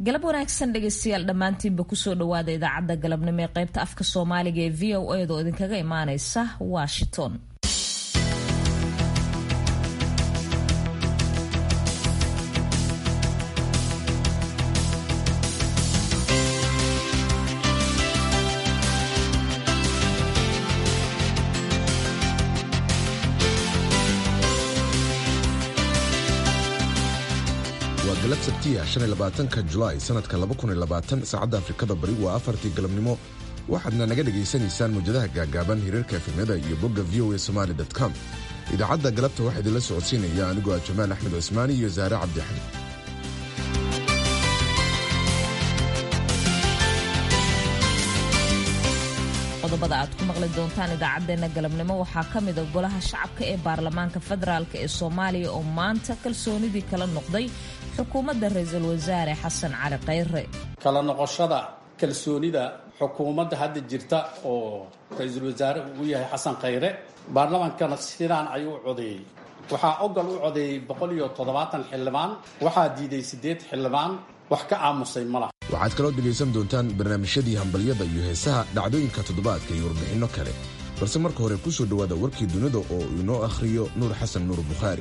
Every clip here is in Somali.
galab wanaagsan dhegaystayaal dhammaantiinba kusoo dhawaada idaacadda galabnimo ee qaybta afka soomaaliga ee v o eeda oo idinkaga imaaneysa washington galab sabtiya ka julaay sanadka saacadda afrikada bari waa afartii galabnimo waxaadna naga dhegaysanaysaan mawjadaha gaagaaban hiriirka efemyada iyo bogga v o a somaali com idaacadda galabta waxaa idinla socodsiinaya anigoo ah jamaal axmed cusmaani iyo saare cabdixali qodobada aad ku maqli doontaan idaacaddeenna galabnimo waxaa ka mida golaha shacabka ee baarlamaanka federaalk ee soomaaliya oo maanta kalsoonidii kala noqday xukuumadda ra-iisul wasaare xasan cali khayre kala noqoshada kalsoonida xukuumadda hadda jirta oo ra-iisul wasaare uu yahay xasan khayre baarlamaankana sidaan ayuu u codeeyey waxaa ogal u codeeyey boqol iyo toddobaatan xildhibaan waxaa diiday siddeed xildhibaan wax ka aamusay ma laha waxaad kaloo dhegaysan doontaan barnaamijyadii hambalyada iyo heesaha dhacdooyinka toddobaadka iyo warbixinno kale balse marka hore ku soo dhowaada warkii dunida oo inoo akhriyo nuur xasan nuur bukhaari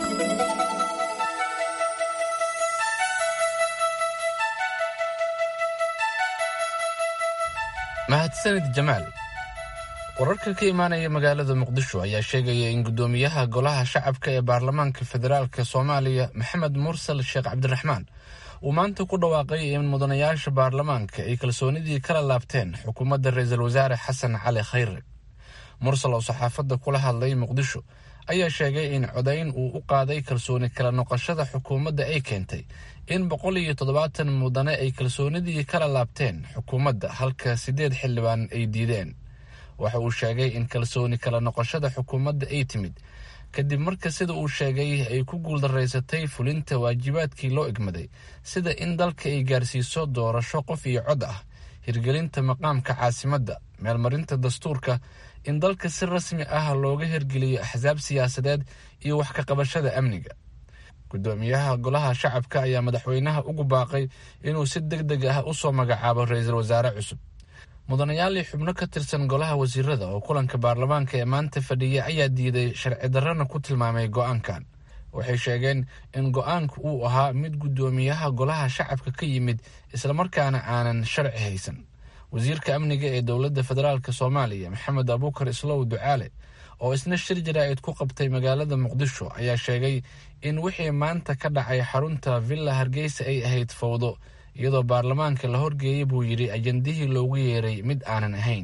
mahadsanid jamaal wararka ka imaanaya magaalada muqdisho ayaa sheegaya in guddoomiyaha golaha shacabka ee baarlamaanka federaalka soomaaliya maxamed mursal sheekh cabdiraxmaan uu maanta ku dhawaaqay in mudanayaasha baarlamaanka ay kalsoonidii kala laabteen xukuumadda ra-iisul wasaare xasan cali khayre mursal oo saxaafadda kula hadlay muqdisho ayaa sheegay in codayn uu u qaaday kalsooni kala noqoshada xukuumadda ay keentay in boqol iyo toddobaatan mudane ay kalsoonidii kala laabteen xukuumadda halka siddeed xildhibaan ay diideen waxa uu sheegay in kalsooni kala noqoshada xukuumadda ay timid kadib marka sida uu sheegay ay ku guuldaraysatay fulinta waajibaadkii loo egmaday sida in dalka ay gaarsiiso doorasho qof iyo cod ah hirgelinta maqaamka caasimadda meelmarinta dastuurka in dalka si rasmi ah looga hirgeliyo axsaab siyaasadeed iyo wax ka qabashada amniga guddoomiyaha golaha shacabka ayaa madaxweynaha ugu baaqay inuu si deg deg ah u soo magacaabo ra-iisul wasaare cusub mudanayaalii xubno ka tirsan golaha wasiirada oo kulanka baarlamaanka ee maanta fadhiya ayaa diiday sharci darrana ku tilmaamay go-aankan waxay sheegeen in go-aanku uu ahaa mid guddoomiyaha golaha shacabka ka yimid islamarkaana aanan sharci haysan wasiirka amniga ee dowladda federaalk soomaaliya maxamed abuukar islow ducaale oo isna shir jaraa'id ku qabtay magaalada muqdisho ayaa sheegay in wixii maanta ka dhacay xarunta villa hargeysa ay ahayd fowdo iyadoo baarlamaanka la horgeeyey buu yidhi ajandihii loogu yeeray mid aanan ahayn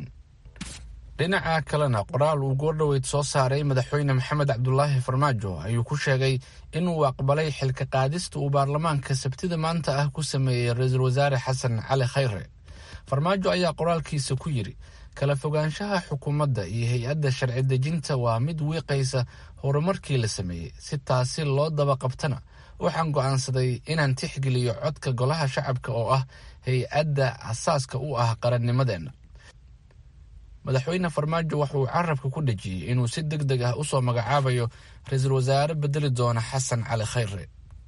dhinaca kalena qoraal uu goordhoweyd soo saaray madaxweyne maxamed cabdulaahi farmaajo ayuu ku sheegay inuu aqbalay xilka qaadista uu baarlamaanka sabtida maanta ah ku sameeyey ra-iisul wasaare xasan cali khayre farmaajo ayaa qoraalkiisa ku yidhi kala fogaanshaha xukuumadda iyo hay-adda sharci dejinta waa mid wiiqaysa horumarkii la sameeyey si taasi loo daba qabtana waxaan go'aansaday inaan tixgeliyo codka golaha shacabka oo ah hay-adda asaaska u ah qarannimadeenna madaxweyne farmaajo waxauu carabka ku dhejiyey inuu si deg deg ah usoo magacaabayo ra-iisul wasaare bedeli doona xasan cali khayre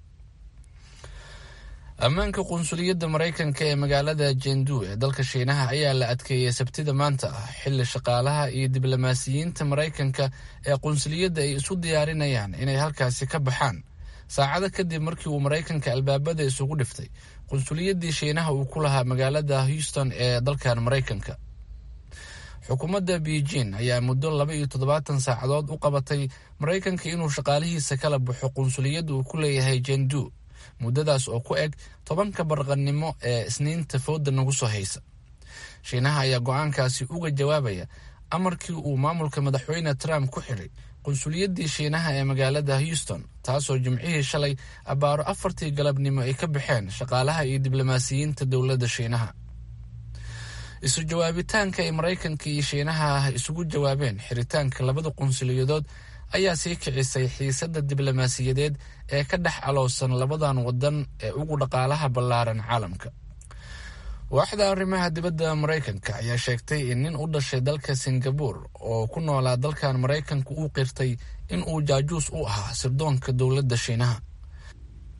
ammaanka qunsuliyadda maraykanka ee magaalada jendu ee dalka shiinaha ayaa la adkeeyey sabtida maanta ah xilli shaqaalaha iyo diblomaasiyiinta maraykanka ee qunsuliyadda ay isu diyaarinayaan inay halkaasi ka baxaan saacado kadib markii uu maraykanka albaabada isugu dhiftay qunsuliyaddii shiinaha uu ku lahaa magaalada houston ee dalkan maraykanka xukuumadda beijing ayaa muddo laba iyo toddobaatan saacadood u qabatay maraykanka inuu shaqaalihiisa kala baxo qunsuliyadda uu ku leeyahay jendu muddadaas oo ku eg tobanka barqannimo ee isniinta fooda nagu soo haysa shiinaha ayaa go-aankaasi uga jawaabaya amarkii uu maamulka madaxweyne trump ku xidhay qunsuliyaddii shiinaha ee magaalada houston taasoo jimcihii shalay abbaaro afartii galabnimo ay ka baxeen shaqaalaha iyo diblomaasiyiinta dowladda shiinaha isu jawaabitaanka ay maraykanka iyo shiinaha isugu jawaabeen xiritaanka labada qunsuliyadood ayaa sii kicisay xiisadda diblomaasiyadeed ee ka dhex alowsan labadan wadan ee ugu dhaqaalaha ballaaran caalamka waaxda arrimaha dibadda maraykanka ayaa sheegtay in nin u dhashay dalka singabuur oo ku noolaa dalkan maraykanka uu qirtay in uu jaajuus u ahaa sirdoonka dowladda shiinaha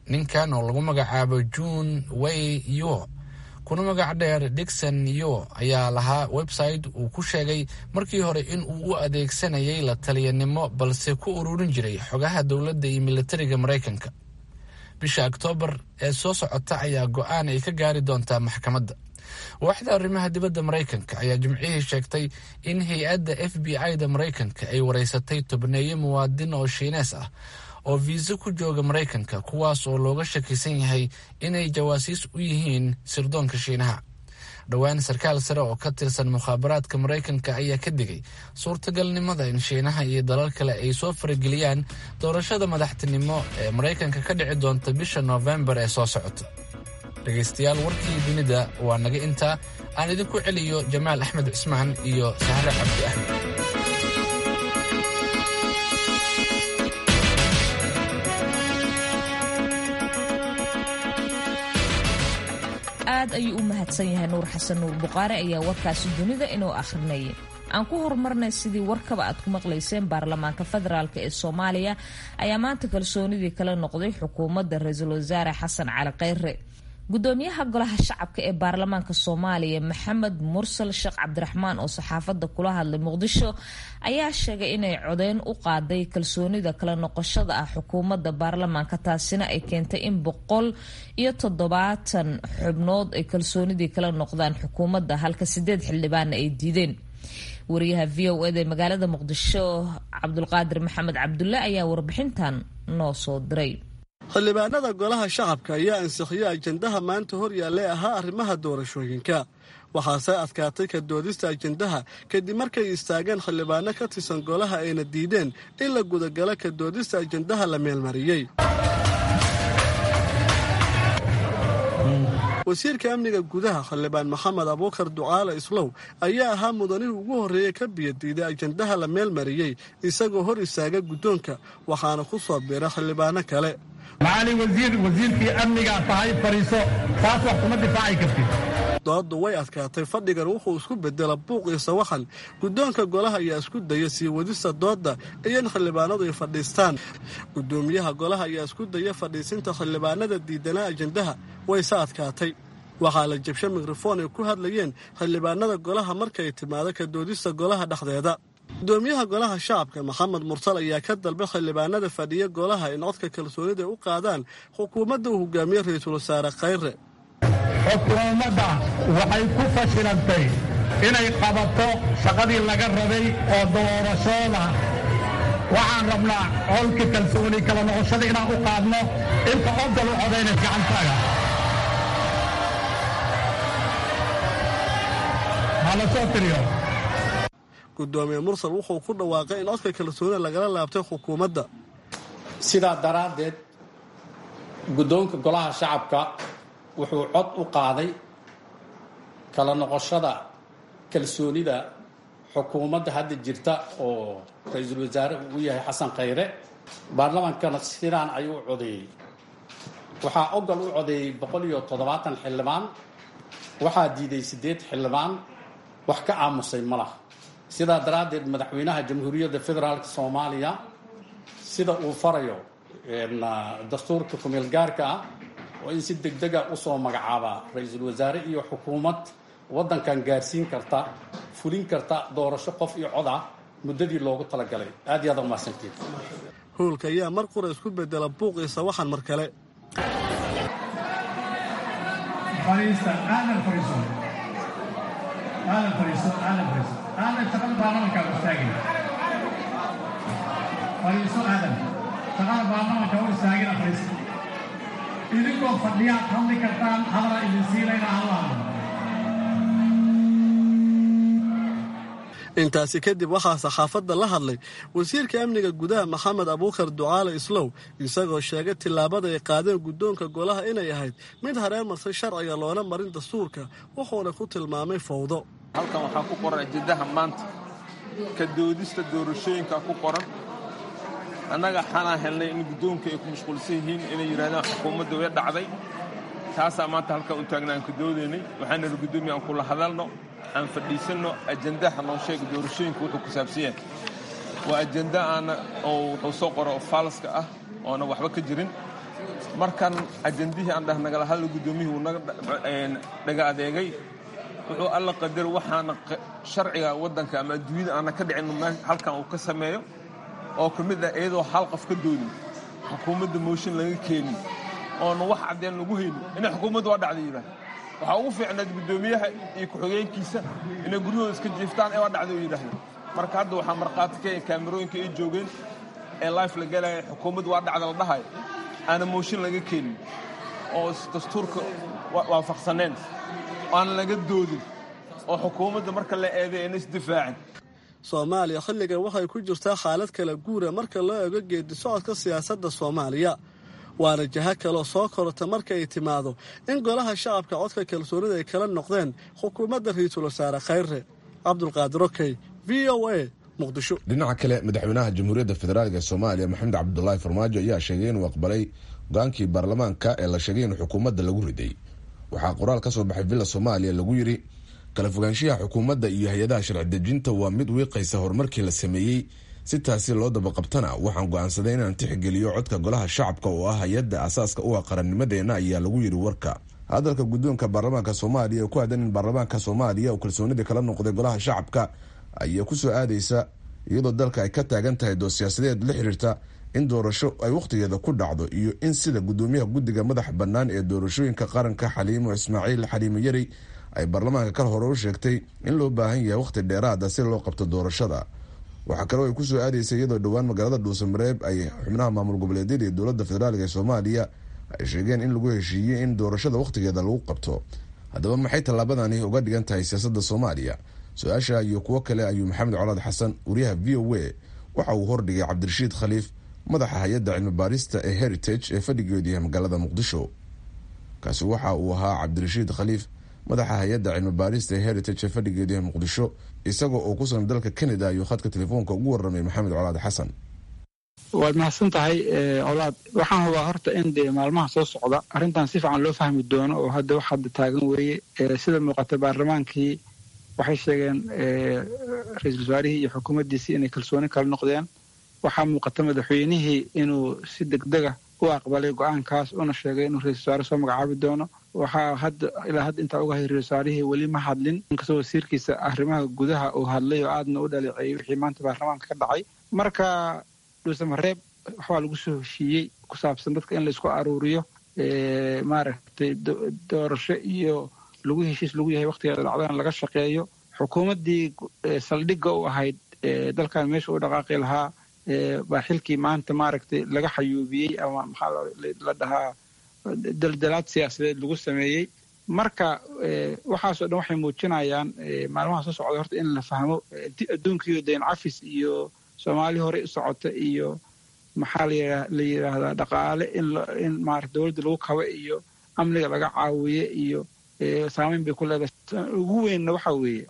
ninkan oo lagu magacaabo june way yo kuna magac dheer dixon yo ayaa lahaa website uu ku sheegay markii hore in uu u adeegsanayay la taliyanimo balse ku ururin jiray xogaha dowladda iyo militariga maraykanka bisha oktoobar ee soo socota ayaa go-aan ay ka gaari doontaa maxkamadda waaxda arrimaha dibadda maraykanka ayaa jimcihii sheegtay in hay-adda f b i-da maraykanka ay wareysatay tobneeyo muwaadin oo shiinees ah oo viisa ku jooga maraykanka kuwaas oo looga shakisan yahay inay jawaasiis u yihiin sirdoonka shiinaha dhowaan sarkaal sare oo ka tirsan mukhaabaraadka maraykanka ayaa ka digay suurtagalnimada in shiinaha iyo dalal kale ay soo farageliyaan doorashada madaxtinimo ee maraykanka ka dhici doonta bisha noofembar ee soo socota dhegaystayaal warkii dunida waa naga intaa aan idinku celiyo jamaal axmed cismaan iyo sahre cabdi axmed aad ayuu u mahadsan yahay nuur xasan nuur buqaare ayaa warkaasi dunida inuu akhrinayay aan ku horumarnay sidii warkaba aad ku maqlayseen baarlamaanka federaalk ee soomaaliya ayaa maanta kalsoonidii kala noqday xukuumadda ra-iisul wasaare xasan cali kheyre gudoomiyaha golaha shacabka ee baarlamaanka soomaaliya maxamed mursal sheekh cabdiraxmaan oo saxaafadda kula hadlay muqdisho ayaa sheegay inay codeyn u qaaday kalsoonida kala noqoshada ah xukuumadda baarlamaanka taasina ay keentay in boqol iyo toddobaatan xubnood ay kalsoonidii kala noqdaan xukuumadda halka sideed xildhibaanna ay diideen wariyaha v o eda ee magaalada muqdisho cabdulqaadir maxamed cabdulle ayaa warbixintan noo soo diray xildhibaanada golaha shacabka ayaa ansixiyey ajendaha maanta hor yaallay ahaa arrimaha doorashooyinka waxaase adkaatay ka doodista ajendaha kadib markay istaageen xildhibaano ka tirsan golaha ayna diideen in la gudagalo ka doodista ajendaha la meelmariyey wasiirka amniga gudaha xildhibaan maxamed abuukar ducaale islow ayaa ahaa mudanihii ugu horreeyey ka biyadiiday ajendaha la meelmariyey isagoo hor istaaga guddoonka waxaana ku soo biira xildhibaano kale macali wasiir wasiirkii amnigaa tahay fadhiiso taas wax kuma difaaci kartid dooddu way adkaatay fadhigan wuxuu isku bedela buuq iyo sawaxan guddoonka golaha ayaa isku daya sii wadista doodda iyo in xildhibaanadu ay fadhiistaan guddoomiyaha golaha ayaa isku daya fadhiisinta xildhibaanada diidanaa ajendaha wayse adkaatay waxaa la jabsha mikrofon ay ku hadlayeen xildhibaanada golaha markay timaado ka doodista golaha dhexdeeda gudoomiyaha golaha shacabka maxamed mursal ayaa ka dalbay xildhibaanada fadhiya golaha in codka kalsoonida u qaadaan xukuumadda uu hogaamiye ra-iisul wasaare khayre xukuumadda waxay ku fashilantay inay qabato shaqadii laga rabay oo doorashooda waxaan rabnaa colka kalsooni kala noqoshada inaan u qaadno inta odal u codaynay gacantaaga hala soo tiriyo gudoomiye mursal wuxuu ku dhawaaqay in codka kalsoonida lagala laabtay xukuumadda sidaa daraaddeed guddoonka golaha shacabka wuxuu cod u qaaday kala noqoshada kalsoonida xukuumadda hadda jirta oo ra-iisul wasaare uu yahay xasan khayre baarlamaankana sidaan ayuu u codeeyey waxaa ogol u codeeyey boqol iyo toddobaatan xildhibaan waxaa diiday siddeed xildhibaan wax ka aamusay ma lah sidaa daraaddeed madaxweynaha jamhuuriyadda federaalk soomaaliya sida uu farayo dastuurka kumeel gaarka ah oo in si degdega usoo magacaabaa ra-iisul wasaare iyo xukuumad waddankan gaarsiin karta fulin karta doorasho qof iyo cod ah muddadii loogu talagalay aad iyo aad umahadsantiin howlka ayaa mar qura isku bedela buuq iyo sawaxan mar kale aadan shaqada baarlamanka u istaagin fadhiiso aadan shaqada baarlamanka u istaagin fadhiiso idinkoo fadhiyaad hadli kartaan hadala idin siinayna hadlaan intaasi kadib waxaa saxaafadda la hadlay wasiirka amniga gudaha maxamed abuukar ducaale islow isagoo sheegay tillaabada ay qaadeen guddoonka golaha inay ahayd mid hareen marsay sharciga loona marin dastuurka wuxuuna ku tilmaamay fowdo halkan waxaa ku qoran ajendaha maanta ka doodista doorashooyinka ku qoran annaga xanaa helnay in guddoonka ay ku mashquulsan yihiin inay yidhahdaan xukuumadda way dhacday taasaa maanta halkan u taagna aan ka doodaynay waxaan nala guddoomiya aan kula hadalno aan fadhiisanno ajendaha noo sheega doorashooyinka wuxuu ku saabsan yahay waa ajenda aana oo wuxuu soo qoro oo faalaska ah oona waxba ka jirin markan ajandihii aan dhah nagala hadla guddoomiyihii wuu naga dhaga adeegay wuxuu alla qadar waxaana sharciga waddanka ama adduunyada aana ka dhicin halkan uu ka sameeyo oo ka mid ah iyadoo hal qof ka doodin xukuumadda mooshin laga keenin oona wax caddeen lagu haynin inay xukuumadda waa dhacday yidhaah waxaa ugu fiicnayd guddoomiyaha iyo ku-xigeenkiisa inay guryahooda iska jiiftaan ee waa dhacday oo yidhaahda marka hadda waxaa markhaati ka ee kaamirooyinka ay joogeen ee life la gelaya xukuumadda waa dhacda la dhahayo aana mooshin laga keenin oo dastuurka waafaqsaneen aan laga doodin oo xukuumadda marka la eeday ayna isdifaacin soomaaliya xilligan waxay ku jirtaa xaalad kala guura marka loo eego geedi socodka siyaasadda soomaaliya waana jaho kaloo soo korota marka ay timaado in golaha shacabka codka kalsoonida ay kala noqdeen xukuumadda ra-iisul wasaare khayre cabdulqaadir okey v o a muqdisho dhinaca kale madaxweynaha jamhuuriyadda federaalk ee soomaaliya maxamed cabdulaahi farmaajo ayaa sheegay inuu aqbalay go-aankii baarlamaanka ee la sheegay in xukuumadda lagu riday waxaa qoraal ka soo baxay villa soomaaliya lagu yidhi kala fogaanshiyaha xukuumadda iyo hay-adaha sharci dejinta waa mid wiiqaysa horumarkii la sameeyey si taasi loo dabaqabtana waxaan go-aansaday inaan tixgeliyo codka golaha shacabka oo ah hay-adda asaaska u ah qarannimadeenna ayaa lagu yidhi warka hadalka guddoonka baarlamaanka soomaaliya ee ku aadan in baarlamaanka soomaaliya uu kalsoonida kala noqday golaha shacabka ayaa kusoo aadaysa iyadoo dalka ay ka taagan tahay dood siyaasadeed la xiriirta in doorasho ay wakhtigeeda ku dhacdo iyo in sida guddoomiyaha guddiga madaxa bannaan ee doorashooyinka qaranka xaliimo ismaaciil xaliimo yari ay baarlamaanka kal hore u sheegtay in loo baahan yahay wakhti dheeraada si loo qabto doorashada waxaa kaloo ay kusoo aadaysa iyadoo dhowaan magaalada dhuusamareeb ay xubnaha maamul goboleedyada ee dowladda federaalk ee soomaaliya ay sheegeen in lagu heshiiyey in doorashada wakhtigeeda lagu qabto haddaba maxay tallaabadani uga dhigan tahay siyaasadda soomaaliya su-aasha iyo kuwo kale ayuu maxamed colaad xasan wariyaha v o a waxa uu hordhigay cabdirashiid khaliif madaxa hay-adda cilmi baarista ee heritage ee fadhigeedu yahay magaalada muqdisho kaasi waxa uu ahaa cabdirashiid khaliif madaxa hay-adda cilmi baarista ee heritage ee fadhigeedu yahay muqdisho isagoo oo ku sugan dalka canada ayuu khadka telefoonka ugu waramay maxamed colaad xasan waad mahadsan tahay colaad waxaan hubaa horta in dee maalmaha soo socda arrintan si fiican loo fahmi doono oo hadda wax hadda taagan weeye sida muuqata baarlamaankii waxay sheegeen ra-iisul wasaarihii iyo xukuumaddiisii inay kalsooni kala noqdeen waxaa muuqata madaxweynihii inuu si degdega u aqbalay go-aankaas una sheegay inuu ra-isul wasaare soo magacaabi doono waxaa hadda ilaa hadda intaa uga hay ra-isul wasaarihii weli ma hadlin inkastoo wasiirkiisa arrimaha gudaha uu hadlay oo aadna u dhaleeceeyey wixii maanta baarlamaanka ka dhacay marka dhuusamareeb waxbaa lagu soo heshiiyey ku saabsan dadka in laisku aruuriyo maaragtay doorasho iyo lagu heshiis lagu yahay waktigeeda dhacdana laga shaqeeyo xukuumaddii saldhigga u ahayd dalkan meesha u dhaqaaqi lahaa baa xilkii maanta maaragtay laga xayuubiyey ama maxaa la dhahaa daldalaad siyaasadeed lagu sameeyey marka waxaasoo dhan waxay muujinayaan maalmaha soo socda horta in la fahmo adduunkiiyo dayn cafis iyo soomaali horey u socota iyo maxaa la yidhaahdaa dhaqaale in maarata dowladda lagu kaba iyo amniga laga caawiye iyo saameyn bay ku leedahay ugu weynna waxaa weeye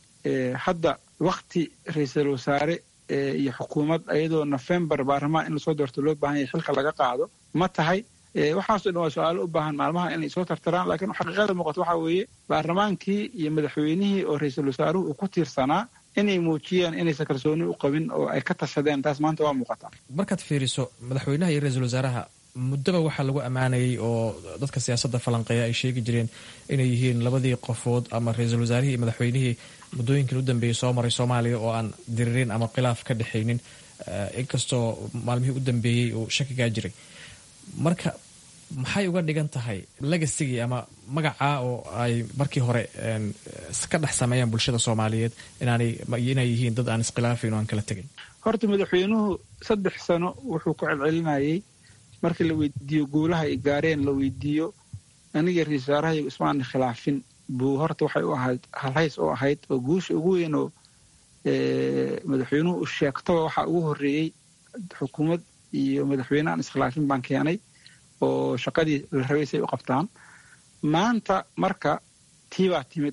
hadda wakti ra-iisul wasaare iyo xukuumad ayadoo nofembar baarlamaan in lasoo doorto loo baahan yahay xilka laga qaado ma tahay waxaasoo dhan waa su-aalo u baahan maalmaha inay soo tartaraan laakiin xaqiiqada muuqato waxaa weeye baarlamaankii iyo madaxweynihii oo ra-iisul wasaaruhu uu ku tiirsanaa inay muujiyaan inaysan kalsooni u qabin oo ay ka tashadeen taas maanta waa muuqataa markaad fiiriso madaxweynaha iyo ra-iisul wasaaraha muddaba waxaa lagu ammaanayay oo dadka siyaasadda falanqeeya ay sheegi jireen inay yihiin labadii qofood ama ra-iisul wasaarihii iyo madaxweynihii muddooyinkan u dambeeyey soo maray soomaaliya oo aan diririn ama khilaaf ka dhexaynin inkastoo maalmihii u dambeeyey uu shakigaa jiray marka maxay uga dhigan tahay legasigii ama magacaa oo ay markii hore ka dhex sameeyaan bulshada soomaaliyeed inay yihiin dad aan iskhilaafin oo aan kala tegayn horta madaxweynuhu saddex sano wuxuu ku celcelinayay markii la weydiiyo guulaha ay gaareen la weydiiyo aniga ra-isul wasaarahayo ismaana khilaafin buu horta waxay u ahayd halhays oo ahayd oo guusha ugu weyn oo madaxweynuhu u sheegtaba waxaa ugu horreeyey xukuumad iyo madaxweyne aan iskhilaafin baan keenay oo shaqadii la rabay say u qabtaan maanta marka tii baa timid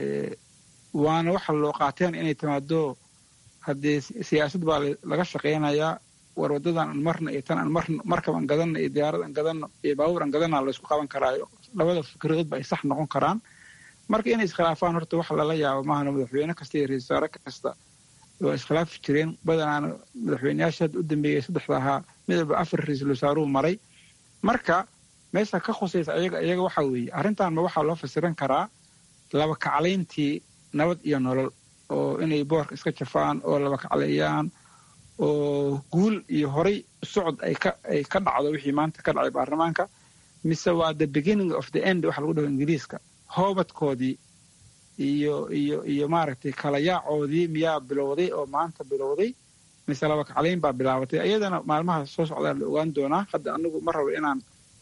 waana waxa loo qaateen inay timaado haddee siyaasad baa laga shaqaynayaa war waddadan aan marna iyo tan aan marna markab aan gadanno iyo diyaarad aan gadanno iyo baabuur aan gadanna laysku qaban karaayo labada fikradoodba ay sax noqon karaan marka inay iskhilaafaan horta wax lala yaabo maahana madaxweyne kasta iyo ra-isul wasaare kasta waa iskhilaafi jireen badanaana madaxweyneyaasha hadda u dambeeyey saddexda ahaa midalba afar ra-iisul wasaaruhu maray marka meesha ka khusaysa ayaga iyaga waxa weeye arrintan ma waxaa loo fasiran karaa laba kaclayntii nabad iyo nolol oo inay boorka iska jafaan oo laba kacleeyaan oo guul iyo horay socod ay ka ay ka dhacdo wixii maanta ka dhacay baarlamaanka mise waa the beginning of the end waxa lagu dhaho ingiriiska hoobadkoodii iyo iyo iyo maaragtay kala yaacoodii miyaa bilowday oo maanta bilowday mise laba kaclayn baa bilaabatay ayadana maalmaha soo socdaa la ogaan doonaa hadda anigu ma rabo inaan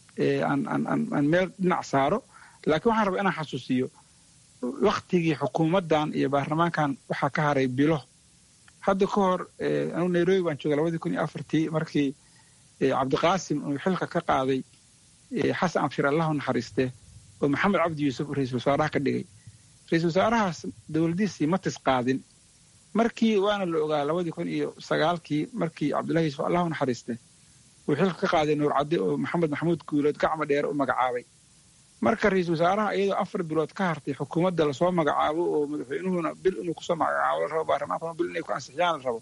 aan meel dhinac saaro laakiin waxaan rabaa inaan xasuusiyo waktigii xukuumaddan iyo baarlamaankan waxaa ka haray bilo hadda ka hor anugu nairobi baan joogay labadii kun iyo afartii markii cabdiqaasim uu xilka ka qaaday xasan abshir allahu naxariiste oo maxamed cabdi yuusuf ra-iisul wasaaraha ka dhigay ra-iisul wasaarahaas dowladiisii ma tis qaadin markii waana la ogaa labadii kun iyo sagaalkii markii cabdullahi yuusuf allahu naxariiste uu xilka ka qaaday nuur cadde oo maxamed maxamuud guulood gacma dheere u magacaabay marka ra-iisul wasaaraha iyadoo afar bilood ka hartay xukuumadda lasoo magacaabo oo madaxweynuhuna bil inuu kusoo magacaabo la rabo baarlamaankuna bil inay ku ansixiyaan la rabo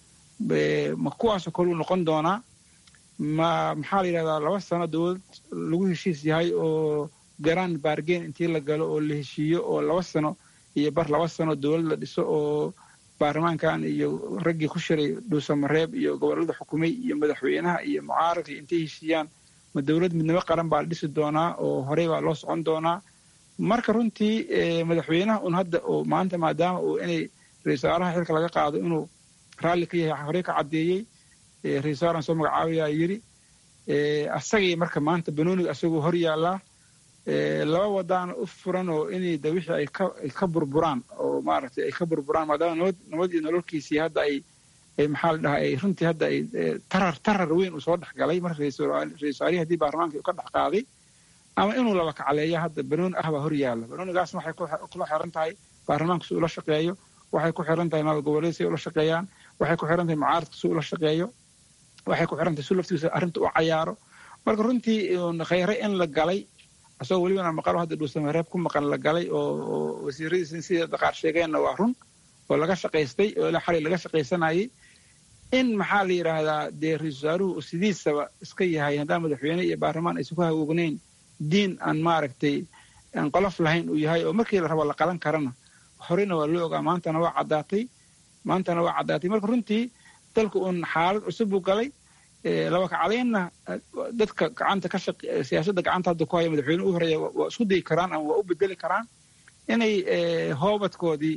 ma kuwaasoo kaluu noqon doonaa ma maxaa la yidhahdaa laba sano dowlad lagu heshiis yahay oo garaan baargeen intii la galo oo la heshiiyo oo laba sano iyo bar laba sano dowlad la dhiso oo baarlamaankan iyo raggii ku shiray dhuusamareeb iyo gobollada xukumay iyo madaxweynaha iyo mucaaradkii intay heshiiyaan ma dowlad midnimo qaran baa la dhisi doonaa oo horey baa loo socon doonaa marka runtii madaxweynaha un hadda oo maanta maadaama uu inay ra-isul wasaaraha xilka laga qaado inuu raalli ka yahay horey ka caddeeyey ra-isul wasaaran soo magacaabayaa yidhi asagii marka maanta banooniga asagoo hor yaallaa laba wadaana u furan oo inay de wixii ay ka ay ka burburaan oo maaragtay ay ka burburaan maadaama nabad nabad iyo nololkiisii hadda ay ay maxaa la dhahaa ay runtii hadda ay tarar tarar weyn uu soo dhex galay marka ra-isul wasaarihi haddii baarlamaanka uu ka dhex qaaday ama inuu laba kacleeya hadda banooni ah baa hor yaalla banoonigaasna waxay kula xiran tahay baarlamaanka si ula shaqeeyo waxay ku xiran tahay maamul goboleed si ula shaqeeyaan waxay ku xiran tahay mucaaradka si ula shaqeeyo waxay ku xiran tahay si laftiisa arrinta u cayaaro marka runtii khayre in la galay asagoo welibana maqalo hadda dhuusamareeb ku maqan la galay oo wasiiradiisa sida daqaar sheegeenna waa run oo laga shaqaystay oo ilaa xalay laga shaqaysanayay in maxaa la yidhaahdaa dee ra-isul wasaaruhu sidiisaba iska yahay haddaan madaxweyne iyo baarlamaan aysan ku hagoognayn diin aan maaragtay aan qolof lahayn uu yahay oo markii la rabo la qalan karana horeyna waa loo ogaa maantana waa caddaatay maantana waa caddaatay marka runtii dalku uun xaalad cusub buu galay laba kacdaynna dadka gacanta ka shaq siyaasadda gacanta hadda ku haya madaxweyne u horeeya waa isku dayi karaan ama waa u bedeli karaan inay hoobadkoodii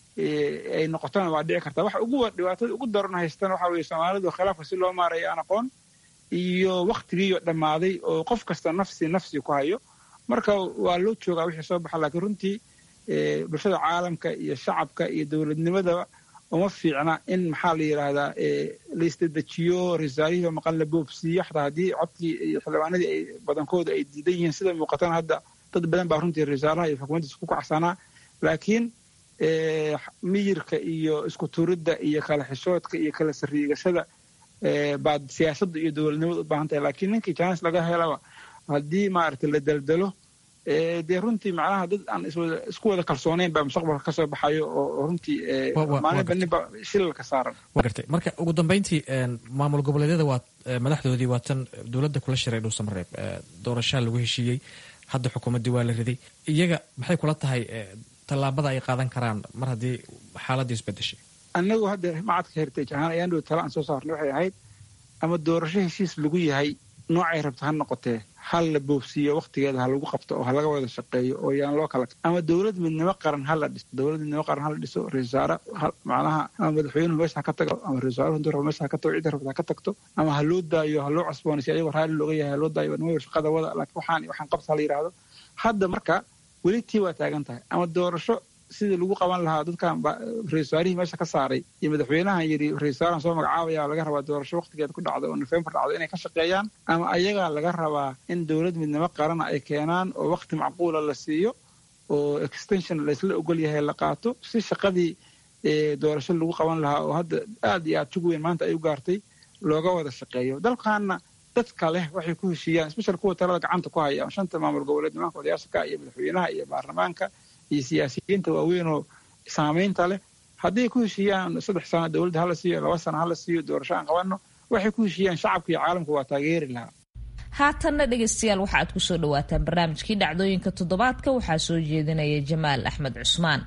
ay noqotona waa dhici kartaa waxa ugu dhibaatada ugu daran haystana waxa weeye soomaalidu khilaafka si loo maaraya aan aqoon iyo waktigiiyo dhammaaday oo qof kasta nafsi nafsi ku hayo marka waa loo joogaa wixii soo baxa laakiin runtii bulshada caalamka iyo shacabka iyo dowladnimadaba uma fiicna in maxaa la yidhaahdaa la isdadejiyo risaalihiiba maqan la boobsiiyo xataa haddii codkii iyo xildhibaanadii ay badankooda ay diidan yihiin sida muuqatana hadda dad badan baa runtii risaalaha iyo xukuumaddiisa ku kacsanaa laakiin miyirka iyo isku turidda iyo kala xishoodka iyo kala sariigashada baad siyaasadda iyo dowladnimada u baahan tahay laakiin ninkii jaanis laga helaba haddii maaragtay la daldalo dee runtii macnaha dad aan isku wada kalsoonayn baa mustaqbalka kasoo baxayo oo runtii maalinba ninba shilalka saaran wa gartay marka ugu dambeyntii maamul goboleedyada waa madaxdoodii waa tan dowladda kula shiray dhuusamareeb doorashaa lagu heshiiyey hadda xukuumaddii waa la riday iyaga maxay kula tahay tallaabada ay qaadan karaan mar haddii xaaladii isbedeshay annagu hadda macadka heritage ahaan ayaan dhow tala aan soo saarnay waxay ahayd ama doorasho heshiis lagu yahay noocay rabta ha noqotee hal la boobsiiyo waktigeeda ha lagu qabto oo ha laga wada shaqeeyo oo yaan loo kala ama dowlad midnimo qaran ha la dhiso dowlad midnimo qaran ha la dhiso ra-isul wasaare macnaha ama madaxweynuhu meesha ha ka tago ama ra-isul wasaaruhu intuu rabo meesha ha ka tago cidda rabta ha ka tagto ama ha loo daayo ha loo cusboonaysiyo ayagoo raalli looga yahay ha loo daayo nimayo shaqada wada laakiin waxaan waxaan qabta ha la yidhaahdo hadda marka weli tii waa taagan tahay ama doorasho sidii lagu qaban lahaa dadkan ra-isul wasaarihii meesha ka saaray iyo madaxweynahan yidhi ra-isul wasaaran soo magacaabaya laga rabaa doorasho waktigeeda ku dhacda oo nofembar dhacdo inay ka shaqeeyaan ama ayagaa laga rabaa in dowlad midnimo qarana ay keenaan oo wakti macquula la siiyo oo extension laysla ogol yahay la qaato si shaqadii doorasho lagu qaban lahaa oo hadda aad iyo aad jug weyn maanta ay u gaartay looga wada shaqeeyo dalkaana dadka leh waxay ku heshiiyaan special kuwa talada gacanta ku haya shanta maamul goboleed nimanka odayaasha iyo madaxweynaha iyo baarlamaanka iyo siyaasiyiinta waaweynoo saamaynta leh hadday ku heshiiyaan saddex sano dowladda hala siiyo laba sano hala siiyo doorasho aan qabanno waxay ku heshiiyaan shacabka iyo caalamku waa taageeri lahaa haatanna dhegaystayaal waxa aad kusoo dhawaataan barnaamijkii dhacdooyinka toddobaadka waxaa soo jeedinaya jamaal axmed cusmaan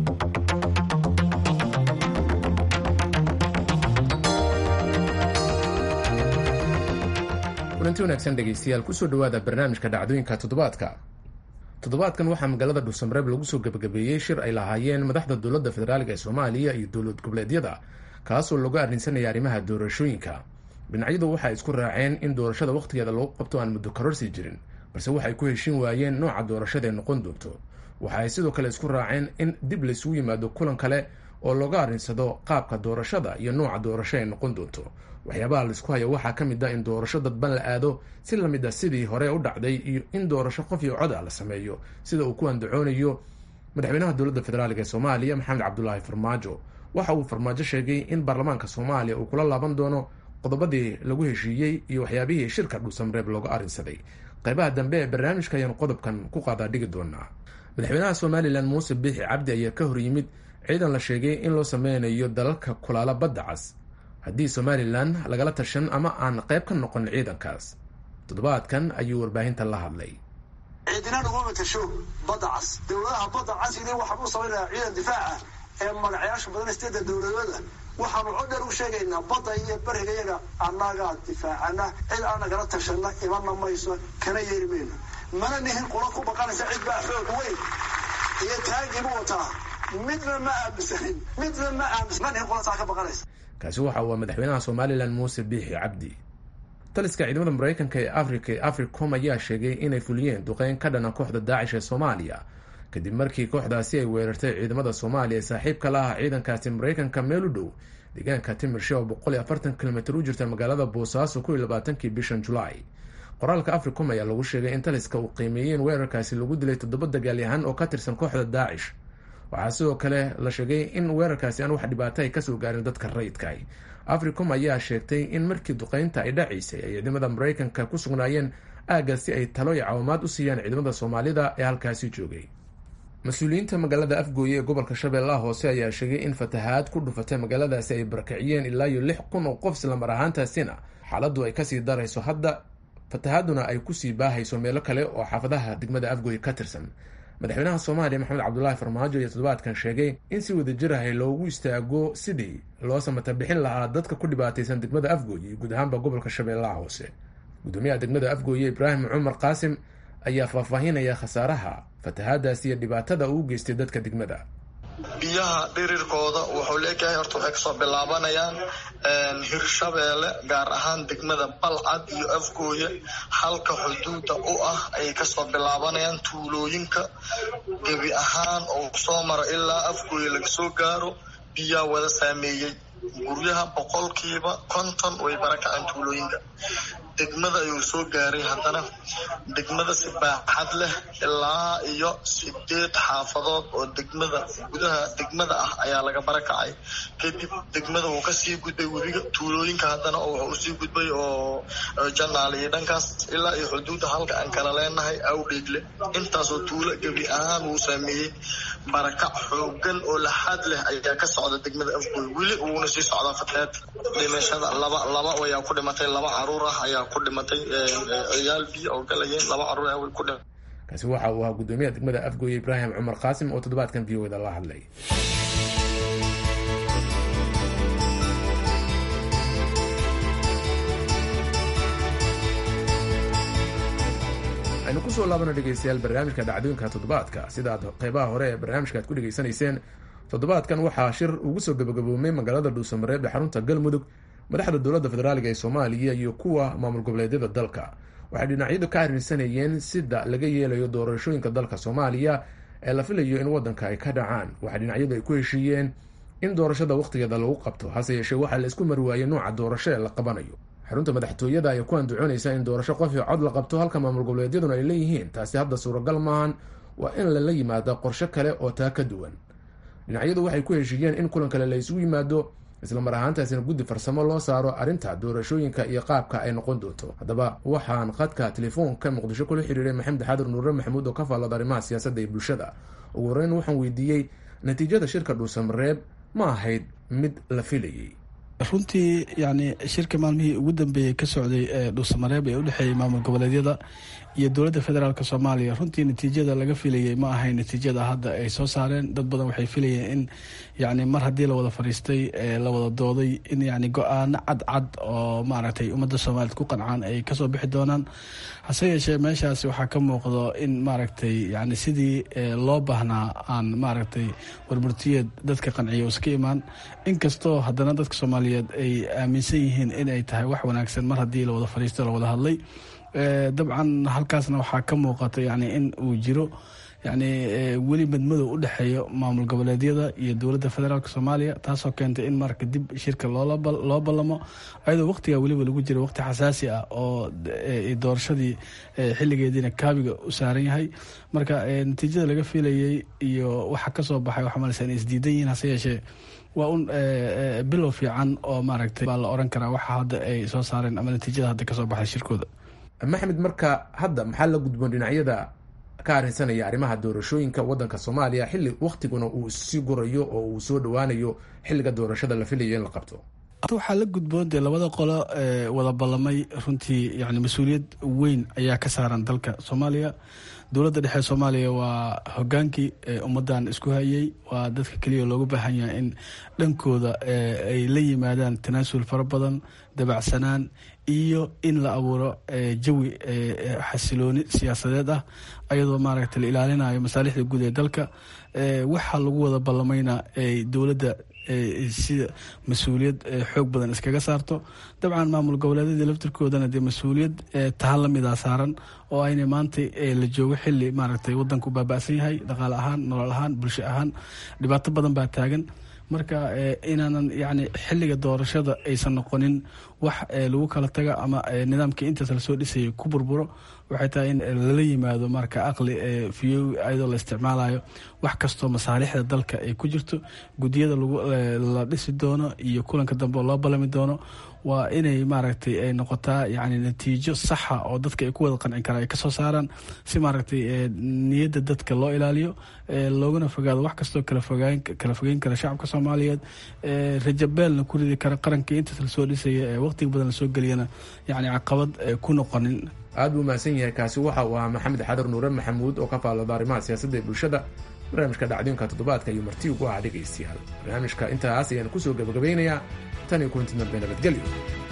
kulanti wanaagsan dhegaystayaal kusoo dhawaada barnaamijka dhacdooyinka toddobaadka toddobaadkan waxaa magaalada dhuusamareeb lagu soo gebagabeeyey shir ay lahaayeen madaxda dowladda federaaliga ee soomaaliya iyo dowlad goboleedyada kaasoo lagu arrinsanaya arrimaha doorashooyinka dhinacyadu waxay isku raaceen in doorashada wakhtigeeda lagu qabto aan muddo karorsii jirin balse waxay ku heshin waayeen nooca doorashada ee noqon doonto waxa ay sidoo kale isku raaceen in dib laysugu yimaado kulan kale oo looga arrinsado qaabka doorashada iyo nooca doorasho ay noqon doonto waxyaabaha laisku hayo waxaa ka mid a in doorasho dadban la aado si lamid a sidii hore u dhacday iyo in doorasho qof iyo cod ah la sameeyo sida uu ku andacoonayo madaxweynaha dowladda federaalk ee soomaaliya maxamed cabdulaahi farmaajo waxa uu farmaajo sheegay in baarlamaanka soomaaliya uu kula laaban doono qodobadii lagu heshiiyey iyo waxyaabihii shirka dhuusamreeb looga arrinsaday qaybaha dambe ee barnaamijka ayaanu qodobkan ku qaadaa dhigi doonaa madaxweynaha somalilan muuse biixi cabdi ayaa ka hor yimid ciidan la sheegay in loo sameynayo dalalka kulaala badda cas haddii somalilan lagala tashan ama aan qayb ka noqon ciidankaas toddobaadkan ayuu warbaahinta la hadlay ciidina naguma matasho badda cas dowladaha badda cas ini waxaan u samaynayaa ciidan difaaca ee magacayaasha badan isteeda dowladooda waxaanu codheer u sheegaynaa badda iyo bariga yaga annagaa difaacana cid aan nagala tashanna imanna mayso kana yeeri mayno mana nihin qula ku baqanaysa cid baa xoog weyn iyo taagiibu wataa midna ma aaminsanin midna ma aaminsan ma nihin qula taa ka baqanaysa kaasi waxa uu madaxweynaha somalilan muuse biixi cabdi taliska ciidamada maraykanka ee africa ee africom ayaa sheegay inay fuliyeen duqeyn ka dhana kooxda daacish ee soomaaliya kadib markii kooxdaasi ay weerartay ciidamada soomaaliya ee saaxiibka la ah ciidankaasi maraykanka meel u dhow deegaanka timirshe oo boqol iyo afartan kilomitr u jirta magaalada boosaaso ku iyo labaatankii bishan julaay qoraalka africom ayaa lagu sheegay in taliska uu qiimeeyey in weerarkaasi lagu dilay toddoba dagaalyahan oo ka tirsan kooxda daacish waxaa sidoo kale la sheegay in weerarkaasi aan wax dhibaato ay kasoo gaarin dadka rayidka africom ayaa sheegtay in markii duqeynta ay dhacaysay ay ciidamada maraykanka ku sugnaayeen aagga si ay talo iyo caawimaad u siiyaan ciidamada soomaalida ee halkaasi joogay mas-uuliyiinta magaalada afgooye ee gobolka shabeellaha hoose ayaa sheegay in fatahaad ku dhufatay magaaladaasi ay barakiciyeen ilaa iyo lix kun oo qof islamar ahaantaasina xaaladdu ay kasii darayso hadda fatahaaduna ay kusii baahayso meelo kale oo xaafadaha degmada afgooye ka tirsan madaxweynaha soomaaliya maxamed cabdulaahi farmaajo iyo toddobaadkan sheegay in si wadajir ahay loogu istaago sidii loo samata bixin lahaa dadka ku dhibaataysan degmada afgooye iyo guud ahaanba gobolka shabeellaha hoose gudoomiyaha degmada afgooye ibraahim cumar qaasim ayaa faahfaahinaya khasaaraha fatahaadaasi iyo dhibaatada uu geystay dadka degmada biyaha dhirirkooda wuxuu leeyahay horta waxay kasoo bilaabanayaan hirshabeelle gaar ahaan degmada balcad iyo afgooye halka xuduuda u ah ayay kasoo bilaabanayaan tuulooyinka gebi ahaan oo soo mara ilaa afgooye laga soo gaaro biyaa wada saameeyey guryaha boqolkiiba konton way barakaceen tuulooyinka degmada ayuu soo gaaray haddana degmada si baaxad leh ilaa iyo sideed xaafadood oo degmada gudaha degmada ah ayaa laga barakacay kadib degmada wuu kasii gudbay webiga tuulooyinka haddana wuxuu usii gudbay oo janaal iyo dhankaas ilaa iyo xuduudda halka aan kala leenahay awdheegle intaasoo tuulo gebi ahaan wuu saameeyey barakac xoogan oo laxaad leh ayaa ka socda degmada afgooy weli uuna sii socdaa fatahaad dhimashada laba laba ayaa ku dhimatay laba caruur ah ayaa ku dhimatay ciyaal biyo oo galayeen laba caruur ah way ku dhimatay kaasi waxa uu ahaa gudoomiyaha degmada afgooye ibraahim cumar qaasim oo toddobaadkan v o da la hadlay aynu kusoo laabana dhegeystayaal barnaamijka dhacdooyinka toddobaadka sidaad qeybaha hore ee barnaamijka aad ku dhegeysanayseen toddobaadkan waxaa shir ugu soo gabagaboomay magaalada dhuusamareeb ee xarunta galmudug madaxda dowladda federaaliga ee soomaaliya iyo kuwa maamul goboleedyada dalka waxay dhinacyadu ka arrinsanayeen sida laga yeelayo doorashooyinka dalka soomaaliya ee la filayo in waddanka ay ka dhacaan waxaa dhinacyadu ay ku heshiiyeen in doorashada wakhtigeeda lagu qabto hase yeeshee waxaa la isku marwaayey nooca doorasho ee la qabanayo xarunta madaxtooyada ayaa ku andacoonaysa in doorasho qof iyo cod la qabto halka maamul goboleedyaduna ay leeyihiin taasi hadda suuragal maahan waa in lala yimaado qorshe kale oo taa ka duwan dhinacyadu waxay ku heshiiyeen in kulan kale la isugu yimaado islamar ahaantaasina guddi farsamo loo saaro arrinta doorashooyinka iyo qaabka ay noqon doonto haddaba waxaan khadka telefoonka muqdisho kula xiriiray maxamed xaadir nuure maxamuud oo ka faallada arrimaha siyaasadda iyo bulshada ugu horeyn waxaan weydiiyey natiijada shirka dhuusamareeb ma ahayd mid la filayay runtii yani shirka maalmihii ugu dambeeyey ka socday ee dhuusamareeb ee udhexeeyey maamul goboleedyada iyo dowladda federaalk soomaaliya runtii natiijada laga filayay ma ahayn natiijada hadda ay soo saareen dad badan waxay filayeen in yani mar haddii la wada fadhiistay la wada dooday in yani go-aano cadcad oo maaragtay ummadda soomaaliyeed ku qancaan ay kasoo bixi doonaan hase yeeshee meeshaasi waxaa ka muuqdo in maaragtay yani sidii loo baahnaa aan maaragtay warburtiyeed dadka qanciya iska imaan inkastoo haddana dadka soomaaliyeed ay aaminsan yihiin in ay tahay wax wanaagsan mar haddii la wada fadhiistay la wada hadlay dabcan halkaasna waxaa ka muuqata yani in uu jiro yani weli madmadow u dhexeeyo maamul goboleedyada iyo dowladda federaalk soomaaliya taasoo keentay in marka dib shirka loo ballamo ayadoo waqtigaa weliba lagu jira waqti xasaasi ah oo doorashadii xilligeediina kaabiga u saaran yahay marka natiijada laga filayay iyo waxa kasoo baxay waxaa maleysa inay isdiidan yihiin hase yeeshee waa un bilow fiican oo maaragtay baa la oran karaa waxa hadda ay soo saareen ama natiijada hadda kasoo baxay shirkooda maxamed marka hadda maxaa la gudboon dhinacyada ka arrinsanaya arrimaha doorashooyinka waddanka soomaaliya xilli waktiguna uu sii gurayo oo uu soo dhowaanayo xilliga doorashada la filayo in la qabto waxaa la gudboon dee labada qolo wada ballamay runtii yani mas-uuliyad weyn ayaa ka saaran dalka soomaaliya dowladda dhexe soomaaliya waa hogaankii ummaddan isku hayay waa dadka keliya loogu baahan yahay in dhankooda ay la yimaadaan tanaasul fara badan dabacsanaan iyo in la abuuro jawi xasilooni siyaasadeed ah ayadoo maaragta la ilaalinayo masaalixda guud ee dalka waxaa lagu wada ballamayna dowladda sida mas-uuliyad xoog badan iskaga saarto dabcan maamul goboleedyadii laftirkoodana dee mas-uuliyad tahan lamida saaran oo ayna maanta la joogo xili maaragtay wadanku baaba'san yahay dhaqaale ahaan nolol ahaan bulsho ahaan dhibaato badan baa taagan marka inaanan yani xiliga doorashada aysan noqonin wax lagu kala taga ama nidaamkii intaas lasoo dhisayay ku burburo waxay tahay in lala yimaado marka aqli fiyo ayadoo la isticmaalayo wax kastoo masaalixda dalka ay ku jirto guddiyada la dhisi doono iyo kulanka dambe oo loo ballami doono waa inay maaragtay ay noqotaa yani natiijo saxa oo dadka ay ku wada qancin karaan ay kasoo saaraan si maaragtay niyadda dadka loo ilaaliyo looguna fogaado wax kastoo kala fogeyn kara shacabka soomaaliyeed rajabeelna ku ridi kara qarankii intaas lasoo dhisaya ee waqtiga badan lasoo geliyana yani caqabad ku noqonin aad buu mahadsan yahay kaasi waxa uu ahaa maxamed xadar nuure maxamuud oo ka faallada arrimaha siyaasadda ee bulshada barnaamijka dhacdooyinka toddobaadka iyo marti ugu ah dhegaystayaal barnaamijka intaas ayaan kusoo gabagabeynayaa tan iyo kulanti dambe nabadgelyo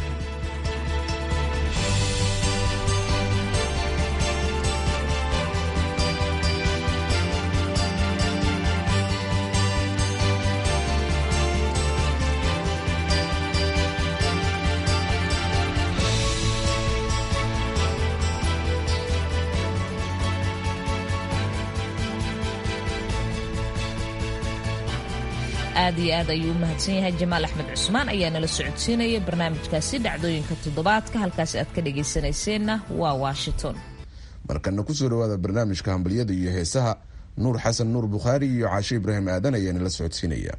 aad iyo aad ayuu u mahadsan yahay jamaal axmed cusmaan ayaa nala socodsiinaya barnaamijkaasi dhacdooyinka toddobaadka halkaasi aad ka dhagaysanayseena waa washington markana kusoo dhawaada barnaamijka hambalyada iyo heesaha nuur xasan nuur bukhaari iyo caashe ibraahim aadan ayaa nala socodsiinaya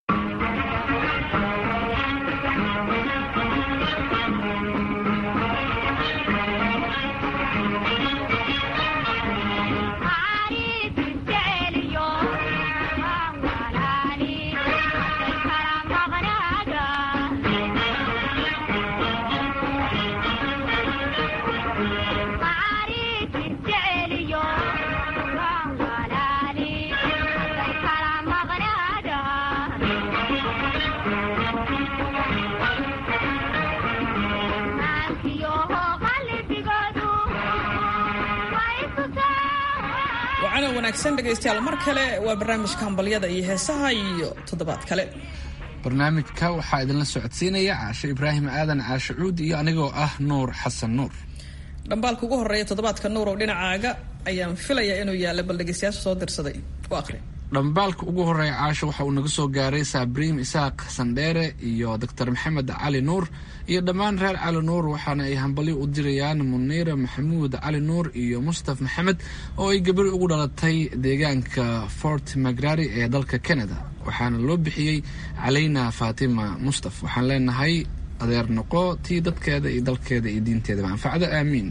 wanaagsan dhegaystayaal mar kale waa barnaamijka hambalyada iyo heesaha iyo toddobaad kale barnaamijka waxaa idinla socodsiinaya caashe ibraahim aadan caashe cuud iyo anigoo ah nuur xasan nuur dhambaalka ugu horeeya toddobaadka nuurow dhinacaaga ayaan filayaa inuu yaalla bal dhegaystayaasha soo dirsaday u aqri dhambaalka ugu horeeya caasho waxa uu naga soo gaaray saabriim isaaq sandheere iyo doctor maxamed cali nuur iyo dhammaan reer cali nuur waxaana ay hambalyo u dirayaan muniira maxamuud cali nuur iyo mustaf maxamed oo ay gabari ugu dhalatay deegaanka fort magrari ee dalka canada waxaana loo bixiyey calayna faatima mustaf waxaan leenahay adeer noqo tii dadkeeda iyo dalkeeda iyo diinteedaba anfacda aamiin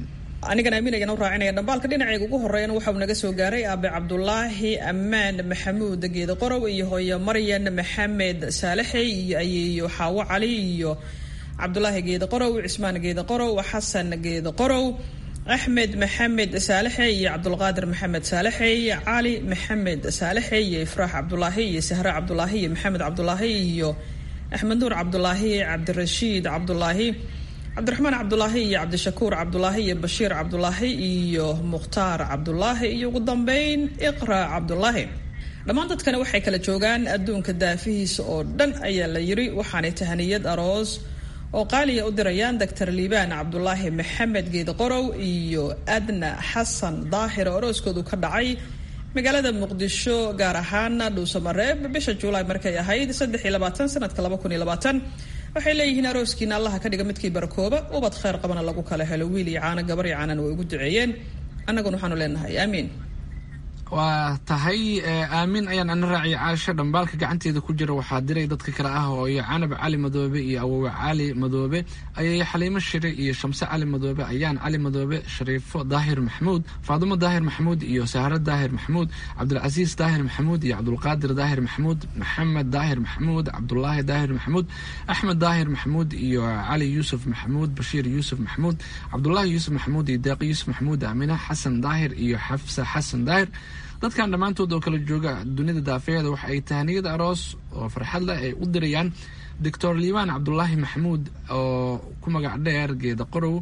anigan aaminayana u raacinaya dhambaalka dhinaceyga ugu horeeyana waxauu naga soo gaaray aabe cabdulaahi ammaan maxamuud geeda qorow iyo hooyo maryan maxamed saalaxey iyo ayeeyo xaawo cali iyo cabdulaahi geeda qorow cismaan geeda qorow xasan geeda qorow axmed maxamed saalaxey iyo cabdulqaadir maxamed saalaxey cali maxamed saalaxey iyo ifraax cabdulaahi iyo sahre cabdulaahi iyo maxamed cabdulaahi iyo axmed nuur cabdulaahi cabdirashiid cabdulaahi cabdiraxmaan cabdulaahi iyo cabdishakuur cabdulaahi iyo bashiir cabdulaahi iyo mukhtaar cabdulaahi iyo ugu dambeyn iqra cabdulaahi dhammaan dadkani waxay kala joogaan adduunka daafihiisa oo dhan ayaa la yiri waxaanay tahaniyad aroos oo qaaliya u dirayaan doctor liibaan cabdulaahi maxamed geeda qorow iyo adna xasan daahir oo arooskoodu ka dhacay magaalada muqdisho gaar ahaan dhuusamareeb bisha juulaay markay ahayd saddex iyo labaatan sanadka laba kun iyo labaatan waxay leeyihiin arooskiina allaha ka dhiga midkii barakooba ubad kheyr qabana lagu kala helo wiil iyo caano gabar iyo caanana way ugu duceeyeen annaguna waxaanu leenahay aamiin waa tahay aamin ayaan ana raaciya caasho dhambaalka gacanteeda ku jira waxaa diray dadka kale ah hooyo canab cali madoobe iyo awowe cali madoobe ayay xaliimo shire iyo shamse cali madoobe ayaan cali madoobe shariifo daahir maxamuud faadumo daahir maxamuud iyo sahro daahir maxamuud cabdulcasiis daahir maxamuud iyo cabdulqaadir daahir maxamuud maxamed daahir maxamuud cabdulaahi daahir maxamuud axmed daahir maxamuud iyo cali yuusuf maxamuud bashiir yuusuf maxamuud cabdulaahi yuusuf maxamuud iyo deeq yuusuf maxamuud aamina xasan daahir iyo xafsa xasan daahir dadkan dhammaantood oo kala jooga dunida daafeeda waxa ay tahaniyada aroos oo farxad leh ay u dirayaan doctor liibaan cabdulaahi maxamuud oo ku magac dheer geeda qorow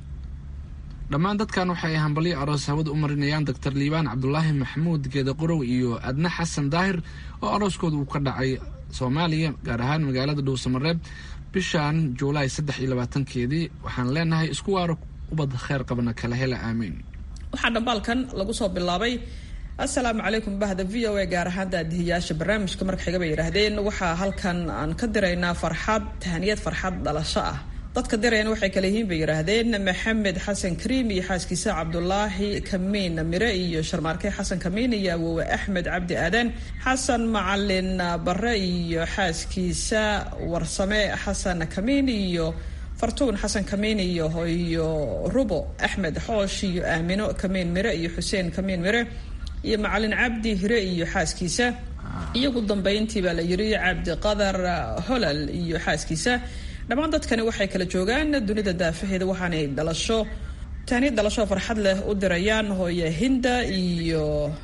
dhammaan dadkan waxay hambalyo aroos hawada u marinayaan doctor liibaan cabdulaahi maxamuud geeda qorow iyo adna xasan daahir oo arooskooda uu ka dhacay soomaaliya gaar ahaan magaalada dhuusamareeb bishan juulaay saddex iyo labaatankeedii waxaan leenahay isku waaro ubad kheyr qabna kala hela aamiin waxaa dhambaalkan lagu soo bilaabay assalaamu calaykum bahda v o a gaar ahaan daadihiyaasha barnaamijka marka xiga bay yidhaahdeen waxaa halkan aan ka diraynaa farxad tahaniyad farxad dhalasho ah dadka dirayna waxay kale yihiin bay yidhaahdeen maxamed xasan kariim iyo xaaskiisa cabdulaahi kamiin mire iyo sharmaarke xasan kamiin iyo awowe axmed cabdi aadan xasan macalin bare iyo xaaskiisa warsame xasan kamiin iyo fartuun xasan kamiin iyo iyo rubo axmed xoosh iyo aamino kamiin mire iyo xuseen kamiin mire iyo macalin cabdi hire iyo xaaskiisa iyagu dambeyntii baa la yiri cabdi qadar holal iyo xaaskiisa dhammaan dadkani waxay kala joogaan dunida daafaheeda waxaanay dhalasho taaniya dhalasho farxad leh u dirayaan hooye hinda iyo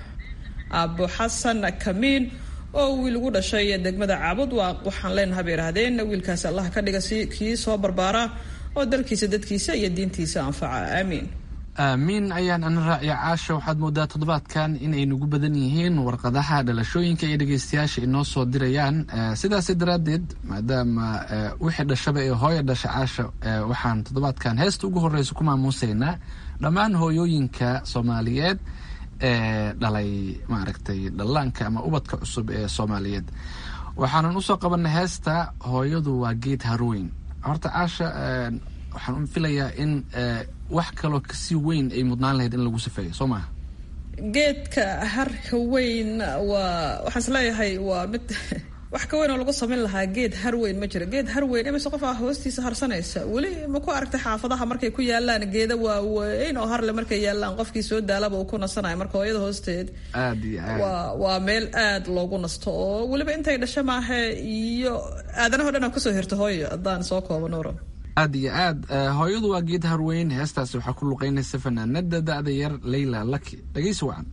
aabo xasan kamiin oo wiil ugu dhashay degmada caabud waa waxaan leenaha bay yidhaahdeen wiilkaas allah ka dhiga si kii soo barbaara oo dalkiisa dadkiisa iyo diintiisa anfaca aamiin aamiin ayaan ana raaciya caasha waxaad moodaa toddobaadkan inay nagu badan yihiin warqadaha dhalashooyinka iyo dhegeystayaasha inoo soo dirayaan sidaas daraaddeed maadaama wixii dhashaba ee hooya dhasha caasha waxaan toddobaadkan heesta ugu horeysa ku maamuusaynaa dhammaan hooyooyinka soomaaliyeed ee dhalay maaragtay dhallaanka ama ubadka cusub ee soomaaliyeed waxaanan usoo qabanay heesta hooyadu waa geed harweyn horta caasha waxaan u filayaa in wax kaloo kasii weyn ay mudnaan lahayd in lagu safeeyo soo maha geedka harka weyn waa waxaan is leeyahay waa mid wax ka weyn oo lagu samayn lahaa geed har weyn ma jiro geed har weyn imise qof ah hoostiisa harsanaysa weli ma ku aragtay xaafadaha markay ku yaalaan geeda waaweyn oo harle markay yaalaan qofkii soo daalaba uu ku nasanayo marka hooyada hoosteed aad iyo aad waa waa meel aad loogu nasto oo weliba intay dhasho maahe iyo aadanaho dhan aa kusoo hirto hooyo haddaan soo koobo nuuro aad iyo aad hooyadu waa geed harweyn heestaasi waxaa ku luqeynaysa fanaanada da-da yar leyla laki dhegeysi wacan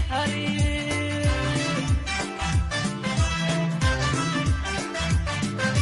Hari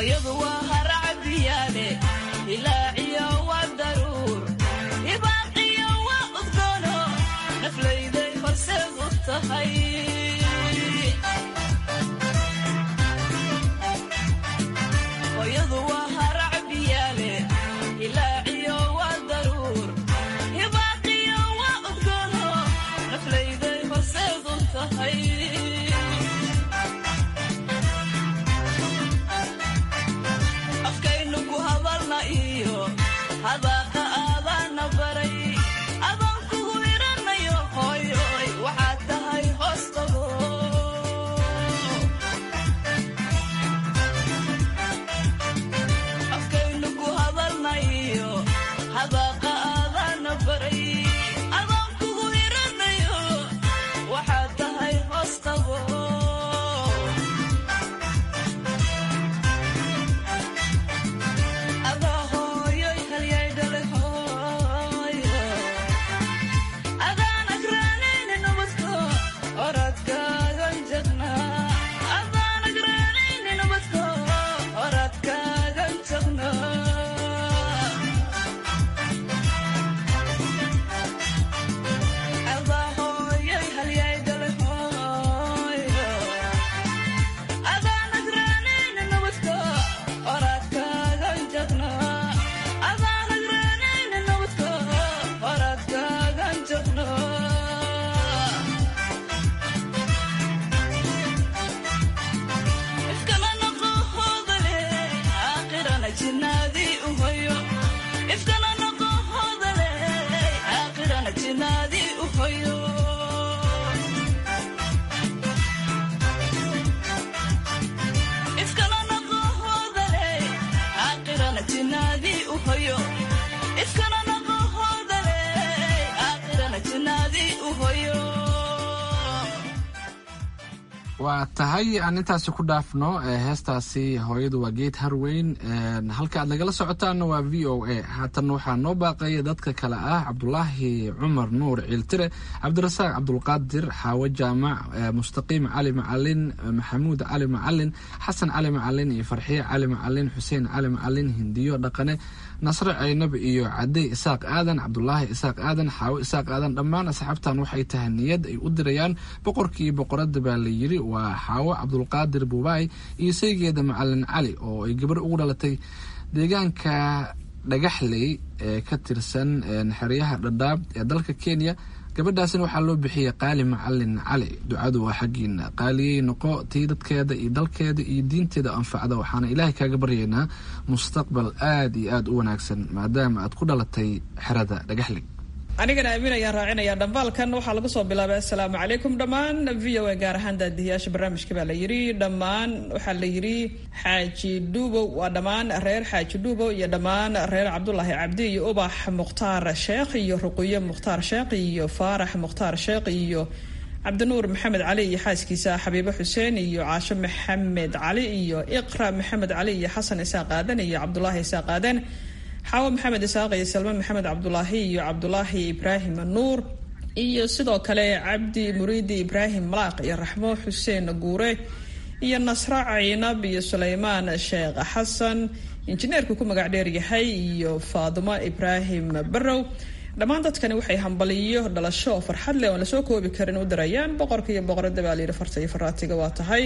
waa tahay aan intaasi ku dhaafno heestaasi hooyadu waa geed harweyn halka aad nagala socotaanna waa v o a haatan waxaa noo baaqaya dadka kale ah cabdulaahi cumar nuur ciiltire cabdirasaaq cabdulqaadir xaawo jaamac mustaqiim cali macalin maxamuud cali macalin xasan cali macalin iyo farxiye cali macalin xuseen cali macalin hindiyo dhaqane nasre caynab iyo cadey isaaq aadan cabdulaahi isaaq aadan xaawo isaaq aadan dhammaan asxaabtan waxay tahay niyad ay u dirayaan boqorkii boqorada baa la yiri waa xaawo cabdulqaadir buubaay iyo saygeeda macalin cali oo ay gabar ugu dhalatay deegaanka dhagaxley ee ka tirsan xeryaha dhadhaab ee dalka kenya gabadhaasina waxaa loo bixiyey qaali macalin cali ducadu waa xaggiina qaaliyey noqo tii dadkeeda iyo dalkeeda iyo diinteeda anfacda waxaana ilaahay kaaga baryaynaa mustaqbal aad iyo aad u wanaagsan maadaama aad ku dhalatay xerada dhagaxley anigana aamin ayaan raacinayaa dhambaalkan waxaa lagu soo bilaabay assalaamu calaykum dhammaan v o a gaar ahaan daadihiyaasha barnaamijka baa la yidhi dhammaan waxaa la yidhi xaaji dhuubow waa dhammaan reer xaaji dhuubow iyo dhammaan reer cabdulaahi cabdi iyo ubax mukhtaar sheekh iyo ruqiyo mukhtaar sheekh iyo faarax mukhtaar sheekh iyo cabdinuur maxamed cali iyo xaaskiisa xabiibo xuseen iyo caasho maxamed cali iyo iqra maxamed cali iyo xasan isaaq aadan iyo cabdulaahi isaaq aadan xaawo maxamed isaaq iyo salme maxamed cabdulaahi iyo cabdulaahi ibraahim nuur iyo sidoo kale cabdi muriidi ibraahim malaaq iyo raxmo xuseen guure iyo nasra caynab iyo suleymaan sheekh xasan injineerku ku magac dheer yahay iyo faadimo ibraahim barow dhammaan dadkani waxay hambaliyo dhalasho oo farxad leh oon lasoo koobi karin u dirayaan boqorka iyo boqorada baa layidhi farta iyo faraatiga waa tahay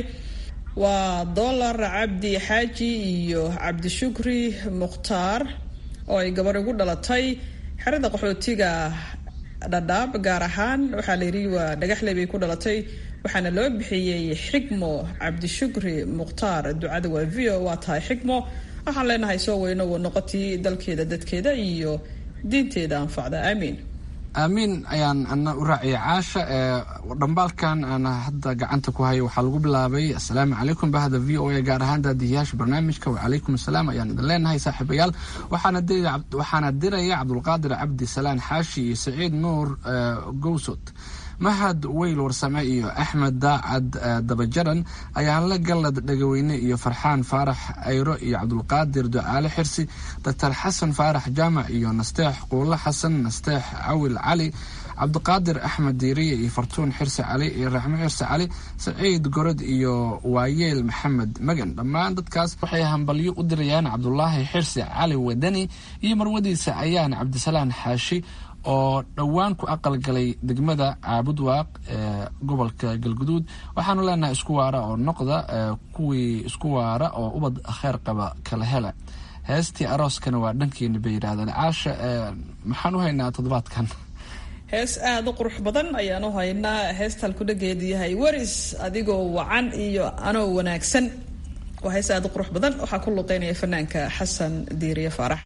waa dolar cabdi xaaji iyo cabdishukri mukhtaar oo ay gabar ugu dhalatay xerada qaxootiga dhadhaab gaar ahaan waxaa la yidhi waa dhagaxley bay ku dhalatay waxaana loo bixiyey xigmo cabdishukri mukhtaar ducada waa v o waa tahay xigmo waxaan leenahay soo weyno wa noqotii dalkeeda dadkeeda iyo diinteeda anfacda aamiin aamiin ayaan ana u raaciyay caasha ee dhambaalkan aan hadda gacanta ku hayo waxaa lagu bilaabay assalaamu calaykum bahda v o a gaar ahaan daadiyayaasha barnaamijka wacalaykum assalaam ayaan idin leenahay saaxiibayaal waxaana diraya cabdulqaadir cabdi salaan xaashi iyo saciid nuur gowsod mahad weyl warsame iyo axmed daacad dabajaran ayaan la gallad dhagaweyne iyo farxaan faarax ayro iyo cabdulqaadir ducaale xirsi doctor xasan faarax jaamac iyo nasteex quulo xasan nasteex cawil cali cabdiqaadir axmed diiriye iyo fartuun xirse cali iyo raxmo xirse cali saciid gorod iyo waayeel maxamed magan dhammaan dadkaas waxay hambalyo u dirayaan cabdulaahi xirse cali wadani iyo marwadiisa ayaan cabdisalaan xaashi oo dhowaan ku aqalgalay degmada caabudwaaq ee gobolka galguduud waxaanu leenahay isku waara oo noqda kuwii isku waara oo ubad kheer qaba kala hela heestii arooskana waa dhankeeni bay yidhahdeen caasha maxaan u haynaa toddobaadkan hees aada u qurux badan ayaan u haynaa heestaan ku dhageedu yahay waris adigoo wacan iyo anoo wanaagsan waa hees aada u qurux badan waxaa ku luqeynaya fanaanka xasan diiriye faarax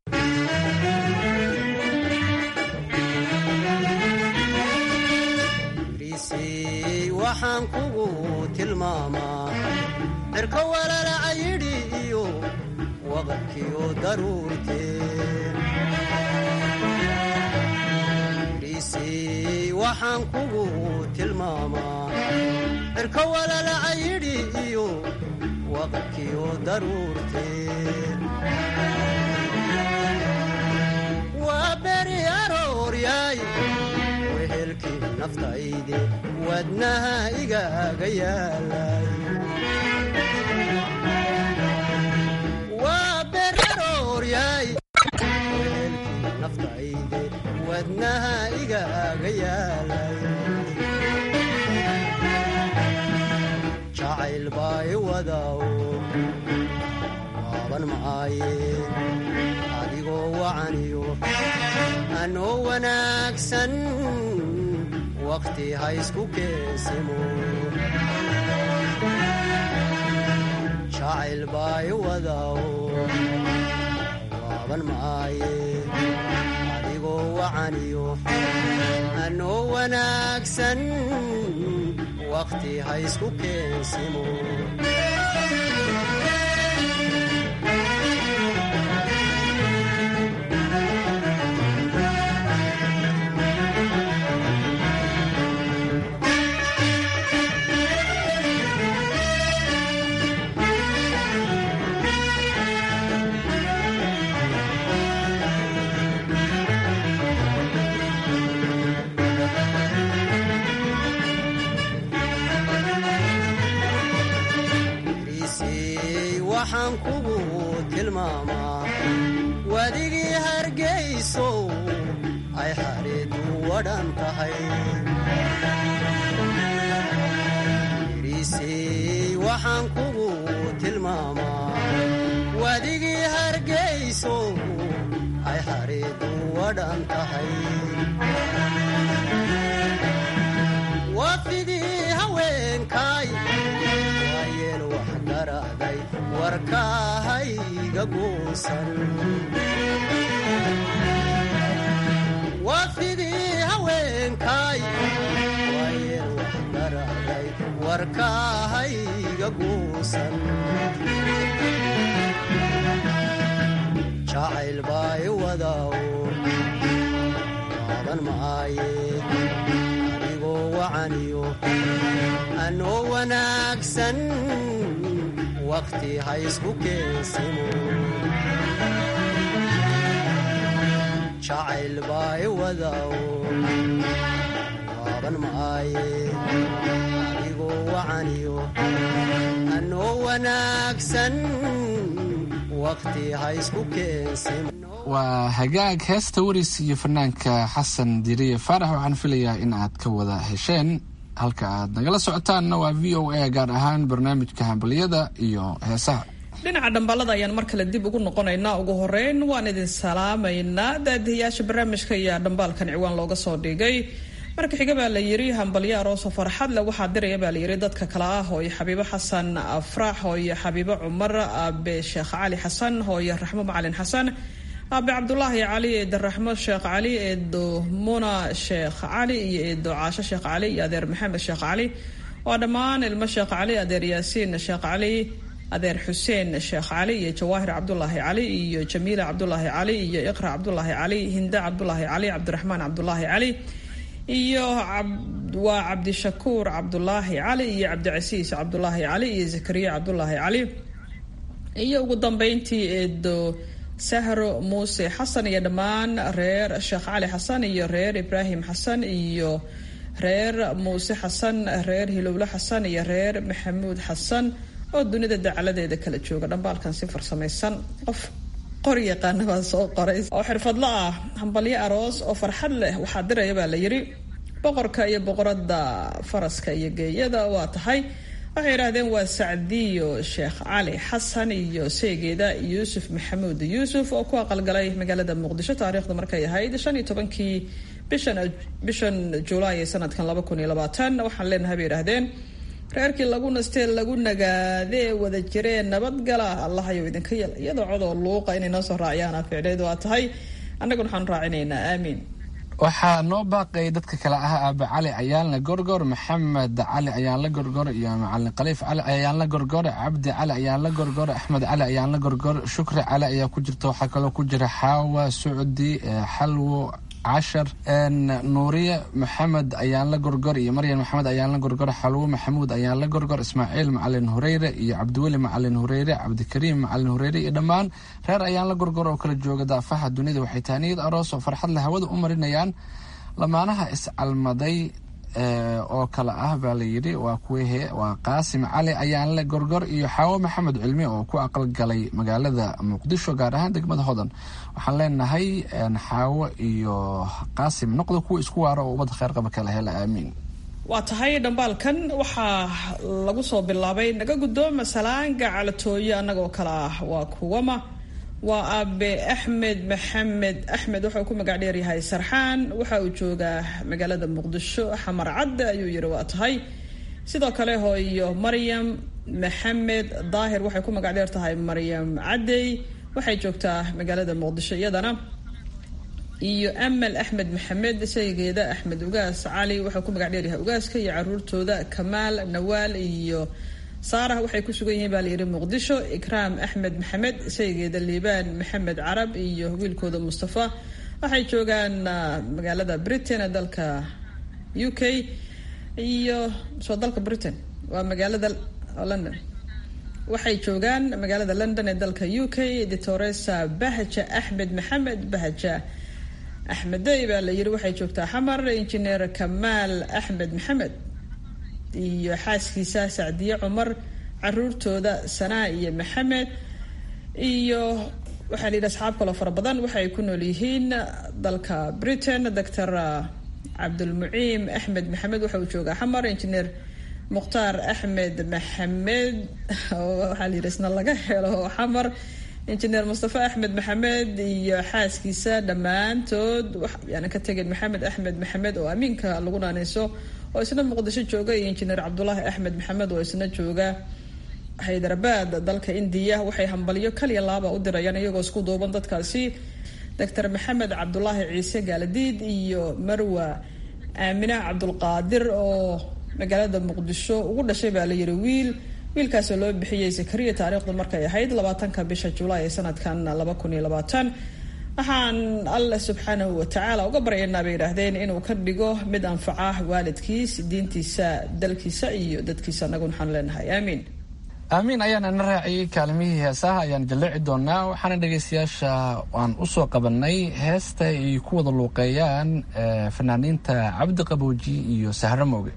waxaan kugu tilmaamaa cirka walalaca yidhi iyo waqadkiyo daruurteen dhiisii waxaan kugu tilmaamaa cirka walalaca yidhi iyo waqadkiyo daruurteen waa beri arooryaay wehelkii naftayde wadnaha igaaga yaalay waa berarooryay wehelkii naftayde wadnaha igaaga yaalay jacayl baay wadaw waaban maaye adigoo wacaniyo anoo wanaagsan waqti ha isku keensimo jacayl baay wadaw waaban maaye adigoo wacaniyo anoo wanaagsan waqti ha isku keensimo waxaan kugu tilmaamaa wadigii hargayso ay xareedu wadhan tahay iriisey waxaan kugu tilmaamaa wadigii hargayso ay xareedu wadhan tahay wafidii haweenkaay waayeel waxgaraaday warkaahayga guusan wafidii haweenkaay waayeel waxgaraaday warkaahayga guusan jacayl baay wadaw waaban maaye adigoo wacaniyo anoo wanaagsan waqti ha isku keensimo jacayl baay wadaw waaban maaye adigoo wacaniyo anoo wanaagsan waqti ha isku keensimo waa hagaag heesta waris iyo fanaanka xasan diriye faarax waxaan filayaa in aad ka wada hesheen halka aad nagala socotaanna waa v o a gaar ahaan barnaamijka hambaliyada iyo heesaha dhinaca dhambaalada ayaan mar kale dib ugu noqonaynaa ugu horeyn waan idin salaamaynaa daadihiyaasha barnaamijka ayaa dhambaalkan ciwaan looga soo dhigay marka xiga baa la yiri hambalyo arooso farxad le waxaa diraya baa layiri dadka kale ah hooyo xabiibo xasan afrax hooyo xabiibo cumar aabe sheekh cali xasan hooyo raxmo macalin xasan aabe cabdulaahi cali eedo raxmo sheekh cali eedo muna sheekh cali iyo eedo caasho sheekh cali iyo adeer maxamed sheekh cali waa dhammaan ilmo sheekh cali adeer yaasiin sheekh cali adeer xuseen sheekh cali iyo jawaahir cabdulaahi cali iyo jamiila cabdulaahi cali iyo iqra cabdulaahi cali hinda cabdulaahi cali cabdiraxmaan cabdulaahi cali iyo waa cabdishakuur cabdulaahi cali iyo cabdicasiis cabdulaahi cali iyo zakariya cabdulaahi cali iyo ugu dambeyntii eedo sahro muuse xasan iyo dhammaan reer sheekh cali xasan iyo reer ibraahim xasan iyo reer muuse xasan reer hilowle xasan iyo reer maxamuud xasan oo dunida dacaladeeda kala jooga dhambaalkan si farsamaysan qof qor yaqaana baa soo qoray oo xirfadlo ah hambalyo aroos oo farxad leh waxaa diraya baa la yiri boqorka iyo boqorada faraska iyo geeyada waa tahay waxay yidhaahdeen waa sacdiyo sheekh cali xasan iyo seegeeda yuusuf maxamuud yuusuf oo ku aqalgalay magaalada muqdisho taariikhda markay ahayd shan iyo tobankii bishan bishan julaay ee sanadkan laba kun iyo labaatan waxaan leenahay bay yidhaahdeen reerkii lagu nastee lagu nagaadee wada jiree nabadgala allahayow idinka yel iyadoo codoo luuqa inay noo soo raaciyaan ficneed waa tahay annaguna waxaanu raacinaynaa aamiin waxaa noo baaqay dadka kale ah aabe cali ayaanla gorgor maxamed cali ayaanla gorgor iyo macalin khaliif cali ayaanla gorgor cabdi cali ayaanla gorgor axmed cali ayaanla gorgor shukri cali ayaa ku jirta waxaa kaloo ku jira xaawa sucdi xalwo cashar nuuriye maxamed ayaanla gorgor iyo maryan maxamed ayaanla gorgor xalwo maxamuud ayaanla gorgor ismaaciil macalin hureyre iyo cabdiweli macalin hureyre cabdikariim macalin hureyre iyo dhammaan reer ayaanla gorgor oo kala jooga daafaha dunida waxay taaniyad aroos oo farxad leh hawada u marinayaan lamaanaha iscalmaday oo kale ah baa la yidhi waa kuwehe waa qaasim cali ayaanle gorgor iyo xaawo maxamed cilmi oo ku aqalgalay magaalada muqdisho gaar ahaan degmada hodan waxaan leenahay xaawo iyo qaasim noqda kuwa isku waaro oo ummada kheyr qaba kala hela aamiin waa tahay dhambaalkan waxaa lagu soo bilaabay naga guddooma salaanga calatooyo annagoo kale ah waa kuwama waa aabe axmed maxamed axmed waxa uu ku magac dheeryahay sarxaan waxa uu joogaa magaalada muqdisho xamar cadde ayuu yidhi waa tahay sidoo kale hooyo maryam maxamed daahir waxay ku magac dheer tahay maryam cadey waxay joogtaa magaalada muqdisho iyadana iyo amal axmed maxamed saygeeda axmed ugaas cali waxau ku magac dheeryahay ugaaska iyo caruurtooda kamaal nawaal iyo saarah waxay ku sugan yihiin baa layidhi muqdisho ikraam axmed maxamed saygeeda liibaan maxamed carab iyo wiilkooda mustafa waxay joogaan magaalada britain ee dalka u k iyo soo dalka britain waa magaalada london waxay joogaan magaalada london ee dalka u k ditoresa bahja axmed maxamed bahja axmedey baa la yidhi waxay joogtaa xamar injineer kamaal axmed maxamed iyo xaaskiisa sacdiye cumar caruurtooda sanaa iyo maxamed iyo waxaa la yidhi asxaab kaloo fara badan waxay ku nool yihiin dalka britain doctor cabdulmuciim axmed maxamed waxa uu joogaa xamar injineer mukhtaar axmed maxamed waxaa la yidhi isna laga helo xamar injineer mustafa axmed maxamed iyo xaaskiisa dhammaantood yaanan ka tegin maxamed axmed maxamed oo amiinka lagu naaneyso oo isna muqdisho jooga iyo injineer cabdulaahi axmed maxamed oo isna jooga haydarabad dalka indiya waxay hambalyo kaliya laaba u dirayaan iyagoo isku duuban dadkaasi doctor maxamed cabdulaahi ciise gaaladiid iyo marwa aamina cabdulqaadir oo magaalada muqdisho ugu dhashay baa la yiri wiil wiilkaasoo loo bixiyey zakariya taariikhdu markay ahayd labaatanka bisha julaay ee sanadkan laba kun iyo labaatan waxaan alle subxaanahu watacaala uga baryaynaa bay yidhaahdeen inuu ka dhigo mid anfaca waalidkiis diintiisa dalkiisa iyo dadkiisa anaguna waxaanu leenahay aamiin aamiin ayaana na raaciyey kaalimihii heesaha ayaan jalleeci doonaa waxaana dhegaystayaasha aan u soo qabanay heesta ay ku wada luuqeeyaan fanaaniinta cabdi qabooji iyo sahro mooge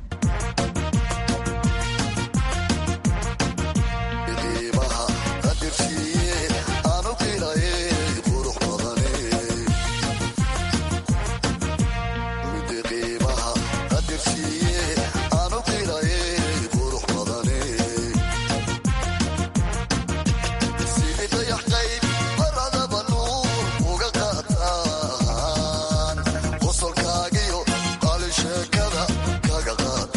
qosolkaagiyo qali sheekada kaga qaad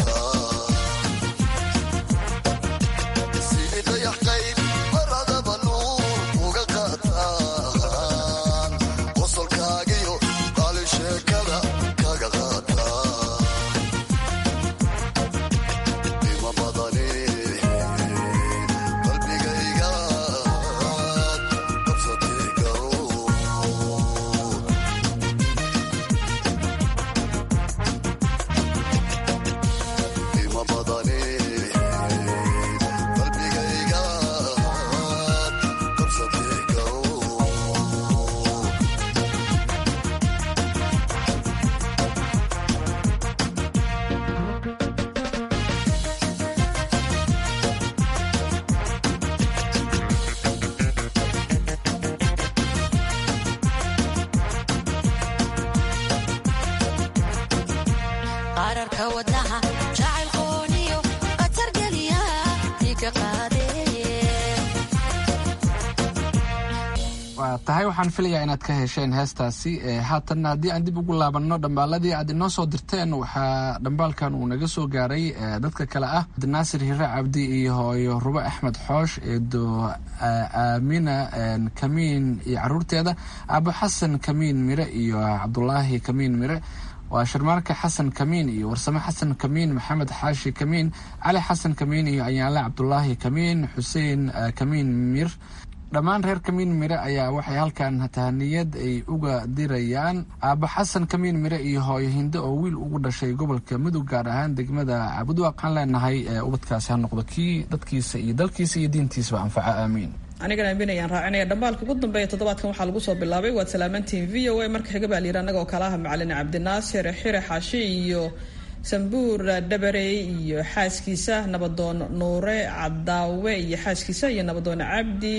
bararka wadnaha jacaylkooniyo qatargeliya diiga qaade waa tahay waxaan filayaa inaad ka hesheen heestaasi haatanna haddii aan dib ugu laabanno dhambaaladii aad inoo soo dirteen waxaa dhambaalkan uu naga soo gaaray dadka kale ah abdinaasir hire cabdi iyo hooyo rubo axmed xoosh eedo aamina kamiin iyo caruurteeda aabo xasan kamiin mire iyo cabdulaahi kamiin mire waa sharmaarka xasan kamiin iyo warsame xasan kamiin maxamed xaashi kamiin cali xasan kamiin iyo ayaale cabdulaahi kamiin xuseen kamiin mir dhammaan reer kamiin mire ayaa waxay halkan tahaniyad ay uga dirayaan aabo xasan kamiin mire iyo hooyo hinde oo wiil ugu dhashay gobolka mudug gaar ahaan degmada cabudwa waxaan leenahay ubadkaasi ha noqdo kii dadkiisa iyo dalkiisa iyo diintiisaba anfaca aamiin anigana aamin ayaan raacinaya dhambaalka ugu dambeeya toddobaadkan waxaa lagu soo bilaabay waad salaamantiin v o a marka xiga baa layidhi annagoo kale ah macalin cabdinaasir xire xaashi iyo sambuur dhabarey iyo xaaskiisa nabadoon nuure cadaawe iyo xaaskiisa iyo nabadoon cabdi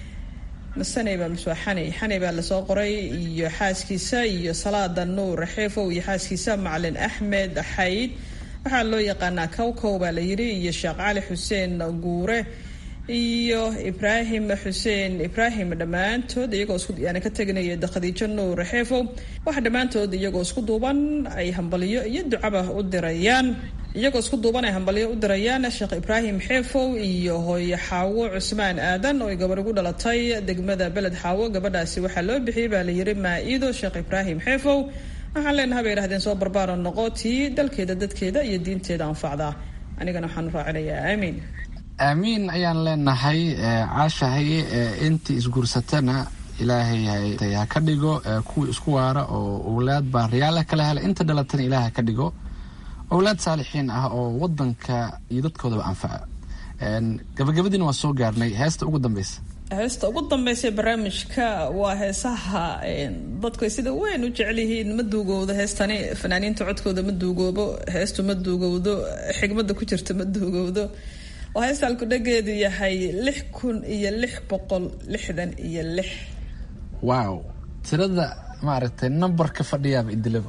masaney baa mise waa xaney xaney baa lasoo qoray iyo xaaskiisa iyo salaada nuur xeefow iyo xaaskiisa macalin axmed xayd waxaa loo yaqaanaa kowkow baa la yidhi iyo sheekh cali xuseen guure iyo ibraahim xuseen ibraahim dhammaantood iyagoo isku yaani ka teganaya khadiijo nuur xeefow waxa dhammaantood iyagoo isku duuban ay hambaliyo iyo ducaba u dirayaan iyagoo isku duuban ay hambalyo u dirayaan sheekh ibraahim xeefow iyo hooye xaawo cusmaan aadan oo ay gabar ugu dhalatay degmada beled xaawo gabadhaasi waxaa loo bixiyey baa layidhi maa-ido sheekh ibraahim xeefow waxaan leenahay bay yidhahdeen soo barbaaro noqo tii dalkeeda dadkeeda iyo diinteeda anfacda anigana waxaan raacinayaa aamiin aamiin ayaan leenahay caashahay intii isguursatana ilaahay ha ka dhigo kuwii isku waara oo owlaad baariyaala kala hela inta dhalatana ilaah ha ka dhigo owlaad saalixiin ah oo wadanka iyo dadkoodaba anfaca gabagabadiina waa soo gaarnay heesta ugu dambeysa heesta ugu dambeysa barnaamijka waa heesaha dadku ay sida weyn u jecel yihiin ma duugowdo heestani fanaaniinta codkooda ma duugoobo heestu ma duugowdo xigmada ku jirta ma duugowdo oo heesta alkudhageedu yahay lix kun iyo lix boqol lixdan iyo lix wow tirada maaragtay nambarka fadhiyaaba idilaba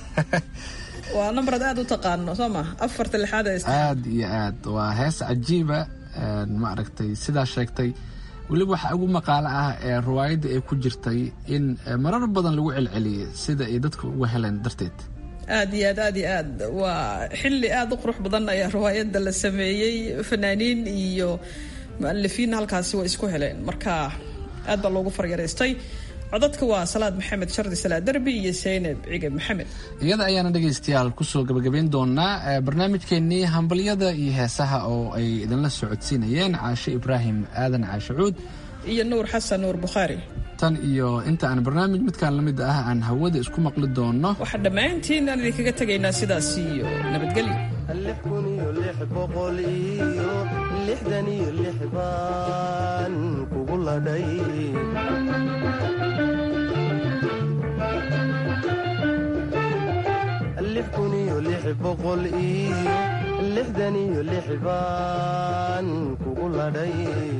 waa nambarad aada u taqaano soo ma afarta lixaad aada iyo aad waa hees cajiiba maaragtay sidaa sheegtay weliba waxaa ugu maqaalo ah ee riwaayadda ay ku jirtay in marar badan lagu celceliyay sida ay dadka uga heleen darteed aada iyo aad aada iyo aad waa xilli aada u qurux badan ayaa riwaayadda la sameeyey fanaaniin iyo mualifiin halkaasi way isku heleen marka aad baa loogu faryaraystay codadka waa salaad maxamed shardi salaad derbi iyo saynab cige maxamed iyada ayaana dhegaystayaal kusoo gabagabayn doonaa barnaamijkeenii hambalyada iyo heesaha oo ay idinla socodsiinayeen caashe ibraahim aadan caashe cuud iyo nuur xasan nuur bukhaari tan iyo inta aan barnaamij midkaan la mid ah aan hawada isku maqli doono waxaa dhammaantiin aan idinkaga tegaynaa sidaas iyo nabadgelyo lix kun iyo lix boqol iyo lixdan iyo lix baan kugu ladhay lix kun iyo lix boqol iyo lixdan iyo lix baan kugu ladhay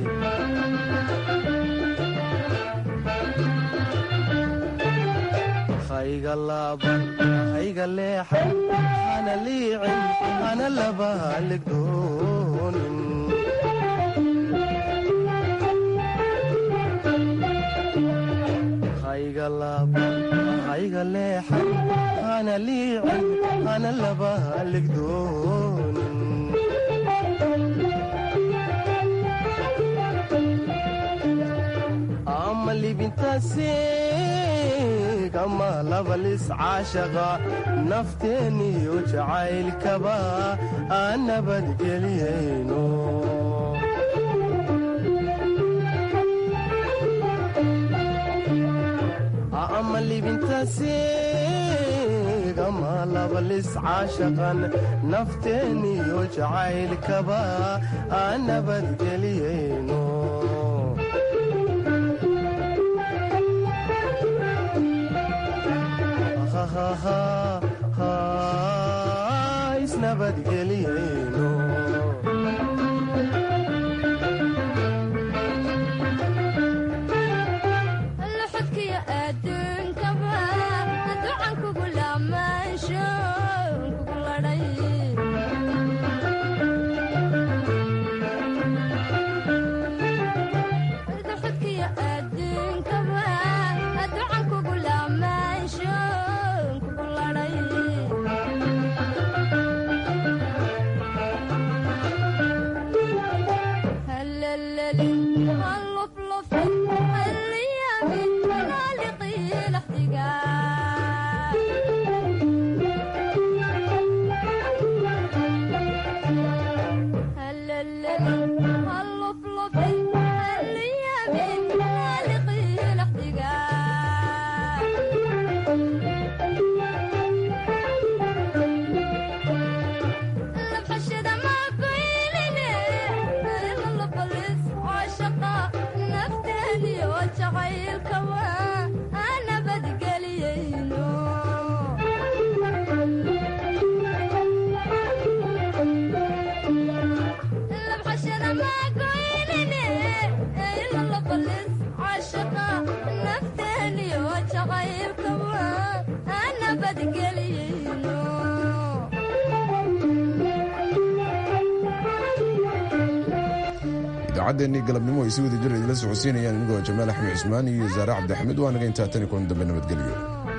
hayga laaban hayga leexan hana liicin hana laba haligdoonin hayga laaban hayga leexan hana liicin hana laba haligdoonin ama libintaasi kama labalis caashaqa nafteeniyo jacaylkaba aan nabadgeliyayno ama libintaasi kama labalis caashaqan nafteeniyo jacaylkaba aan nabadgeliyayno isnabadgeliyayno luxudkiyo adduunkaba ducan kugu laamaansho kugu ladhay caashaqa nafteeniyo jacaylkaba nabadgeliyeyno idaacaddeenii galabnimo ay si wada jir idila socodsiinayaan inigoo jamaal axmed cusmaan iyo zaare cabdixamiid waa naga intaa tani kulan dambe nabadgelyo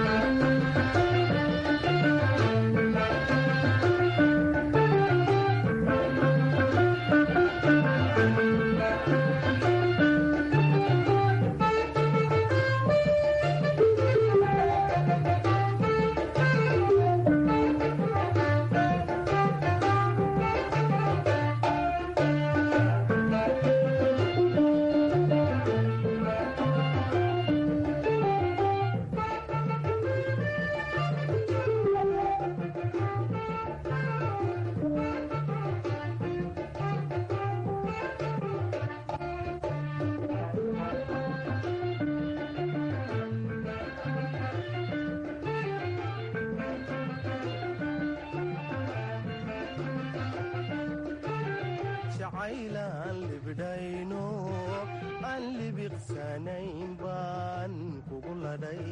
jacaylaan libdhayno aan libiqsanayn baan kugu ladhay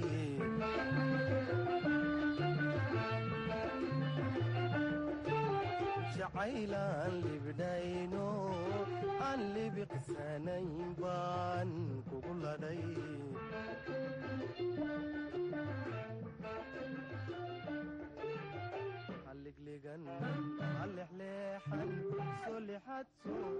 jacaylaan libdhayno aan libiqsanayn baan kugu ladhay halliglegan halexleexan soo lixad soo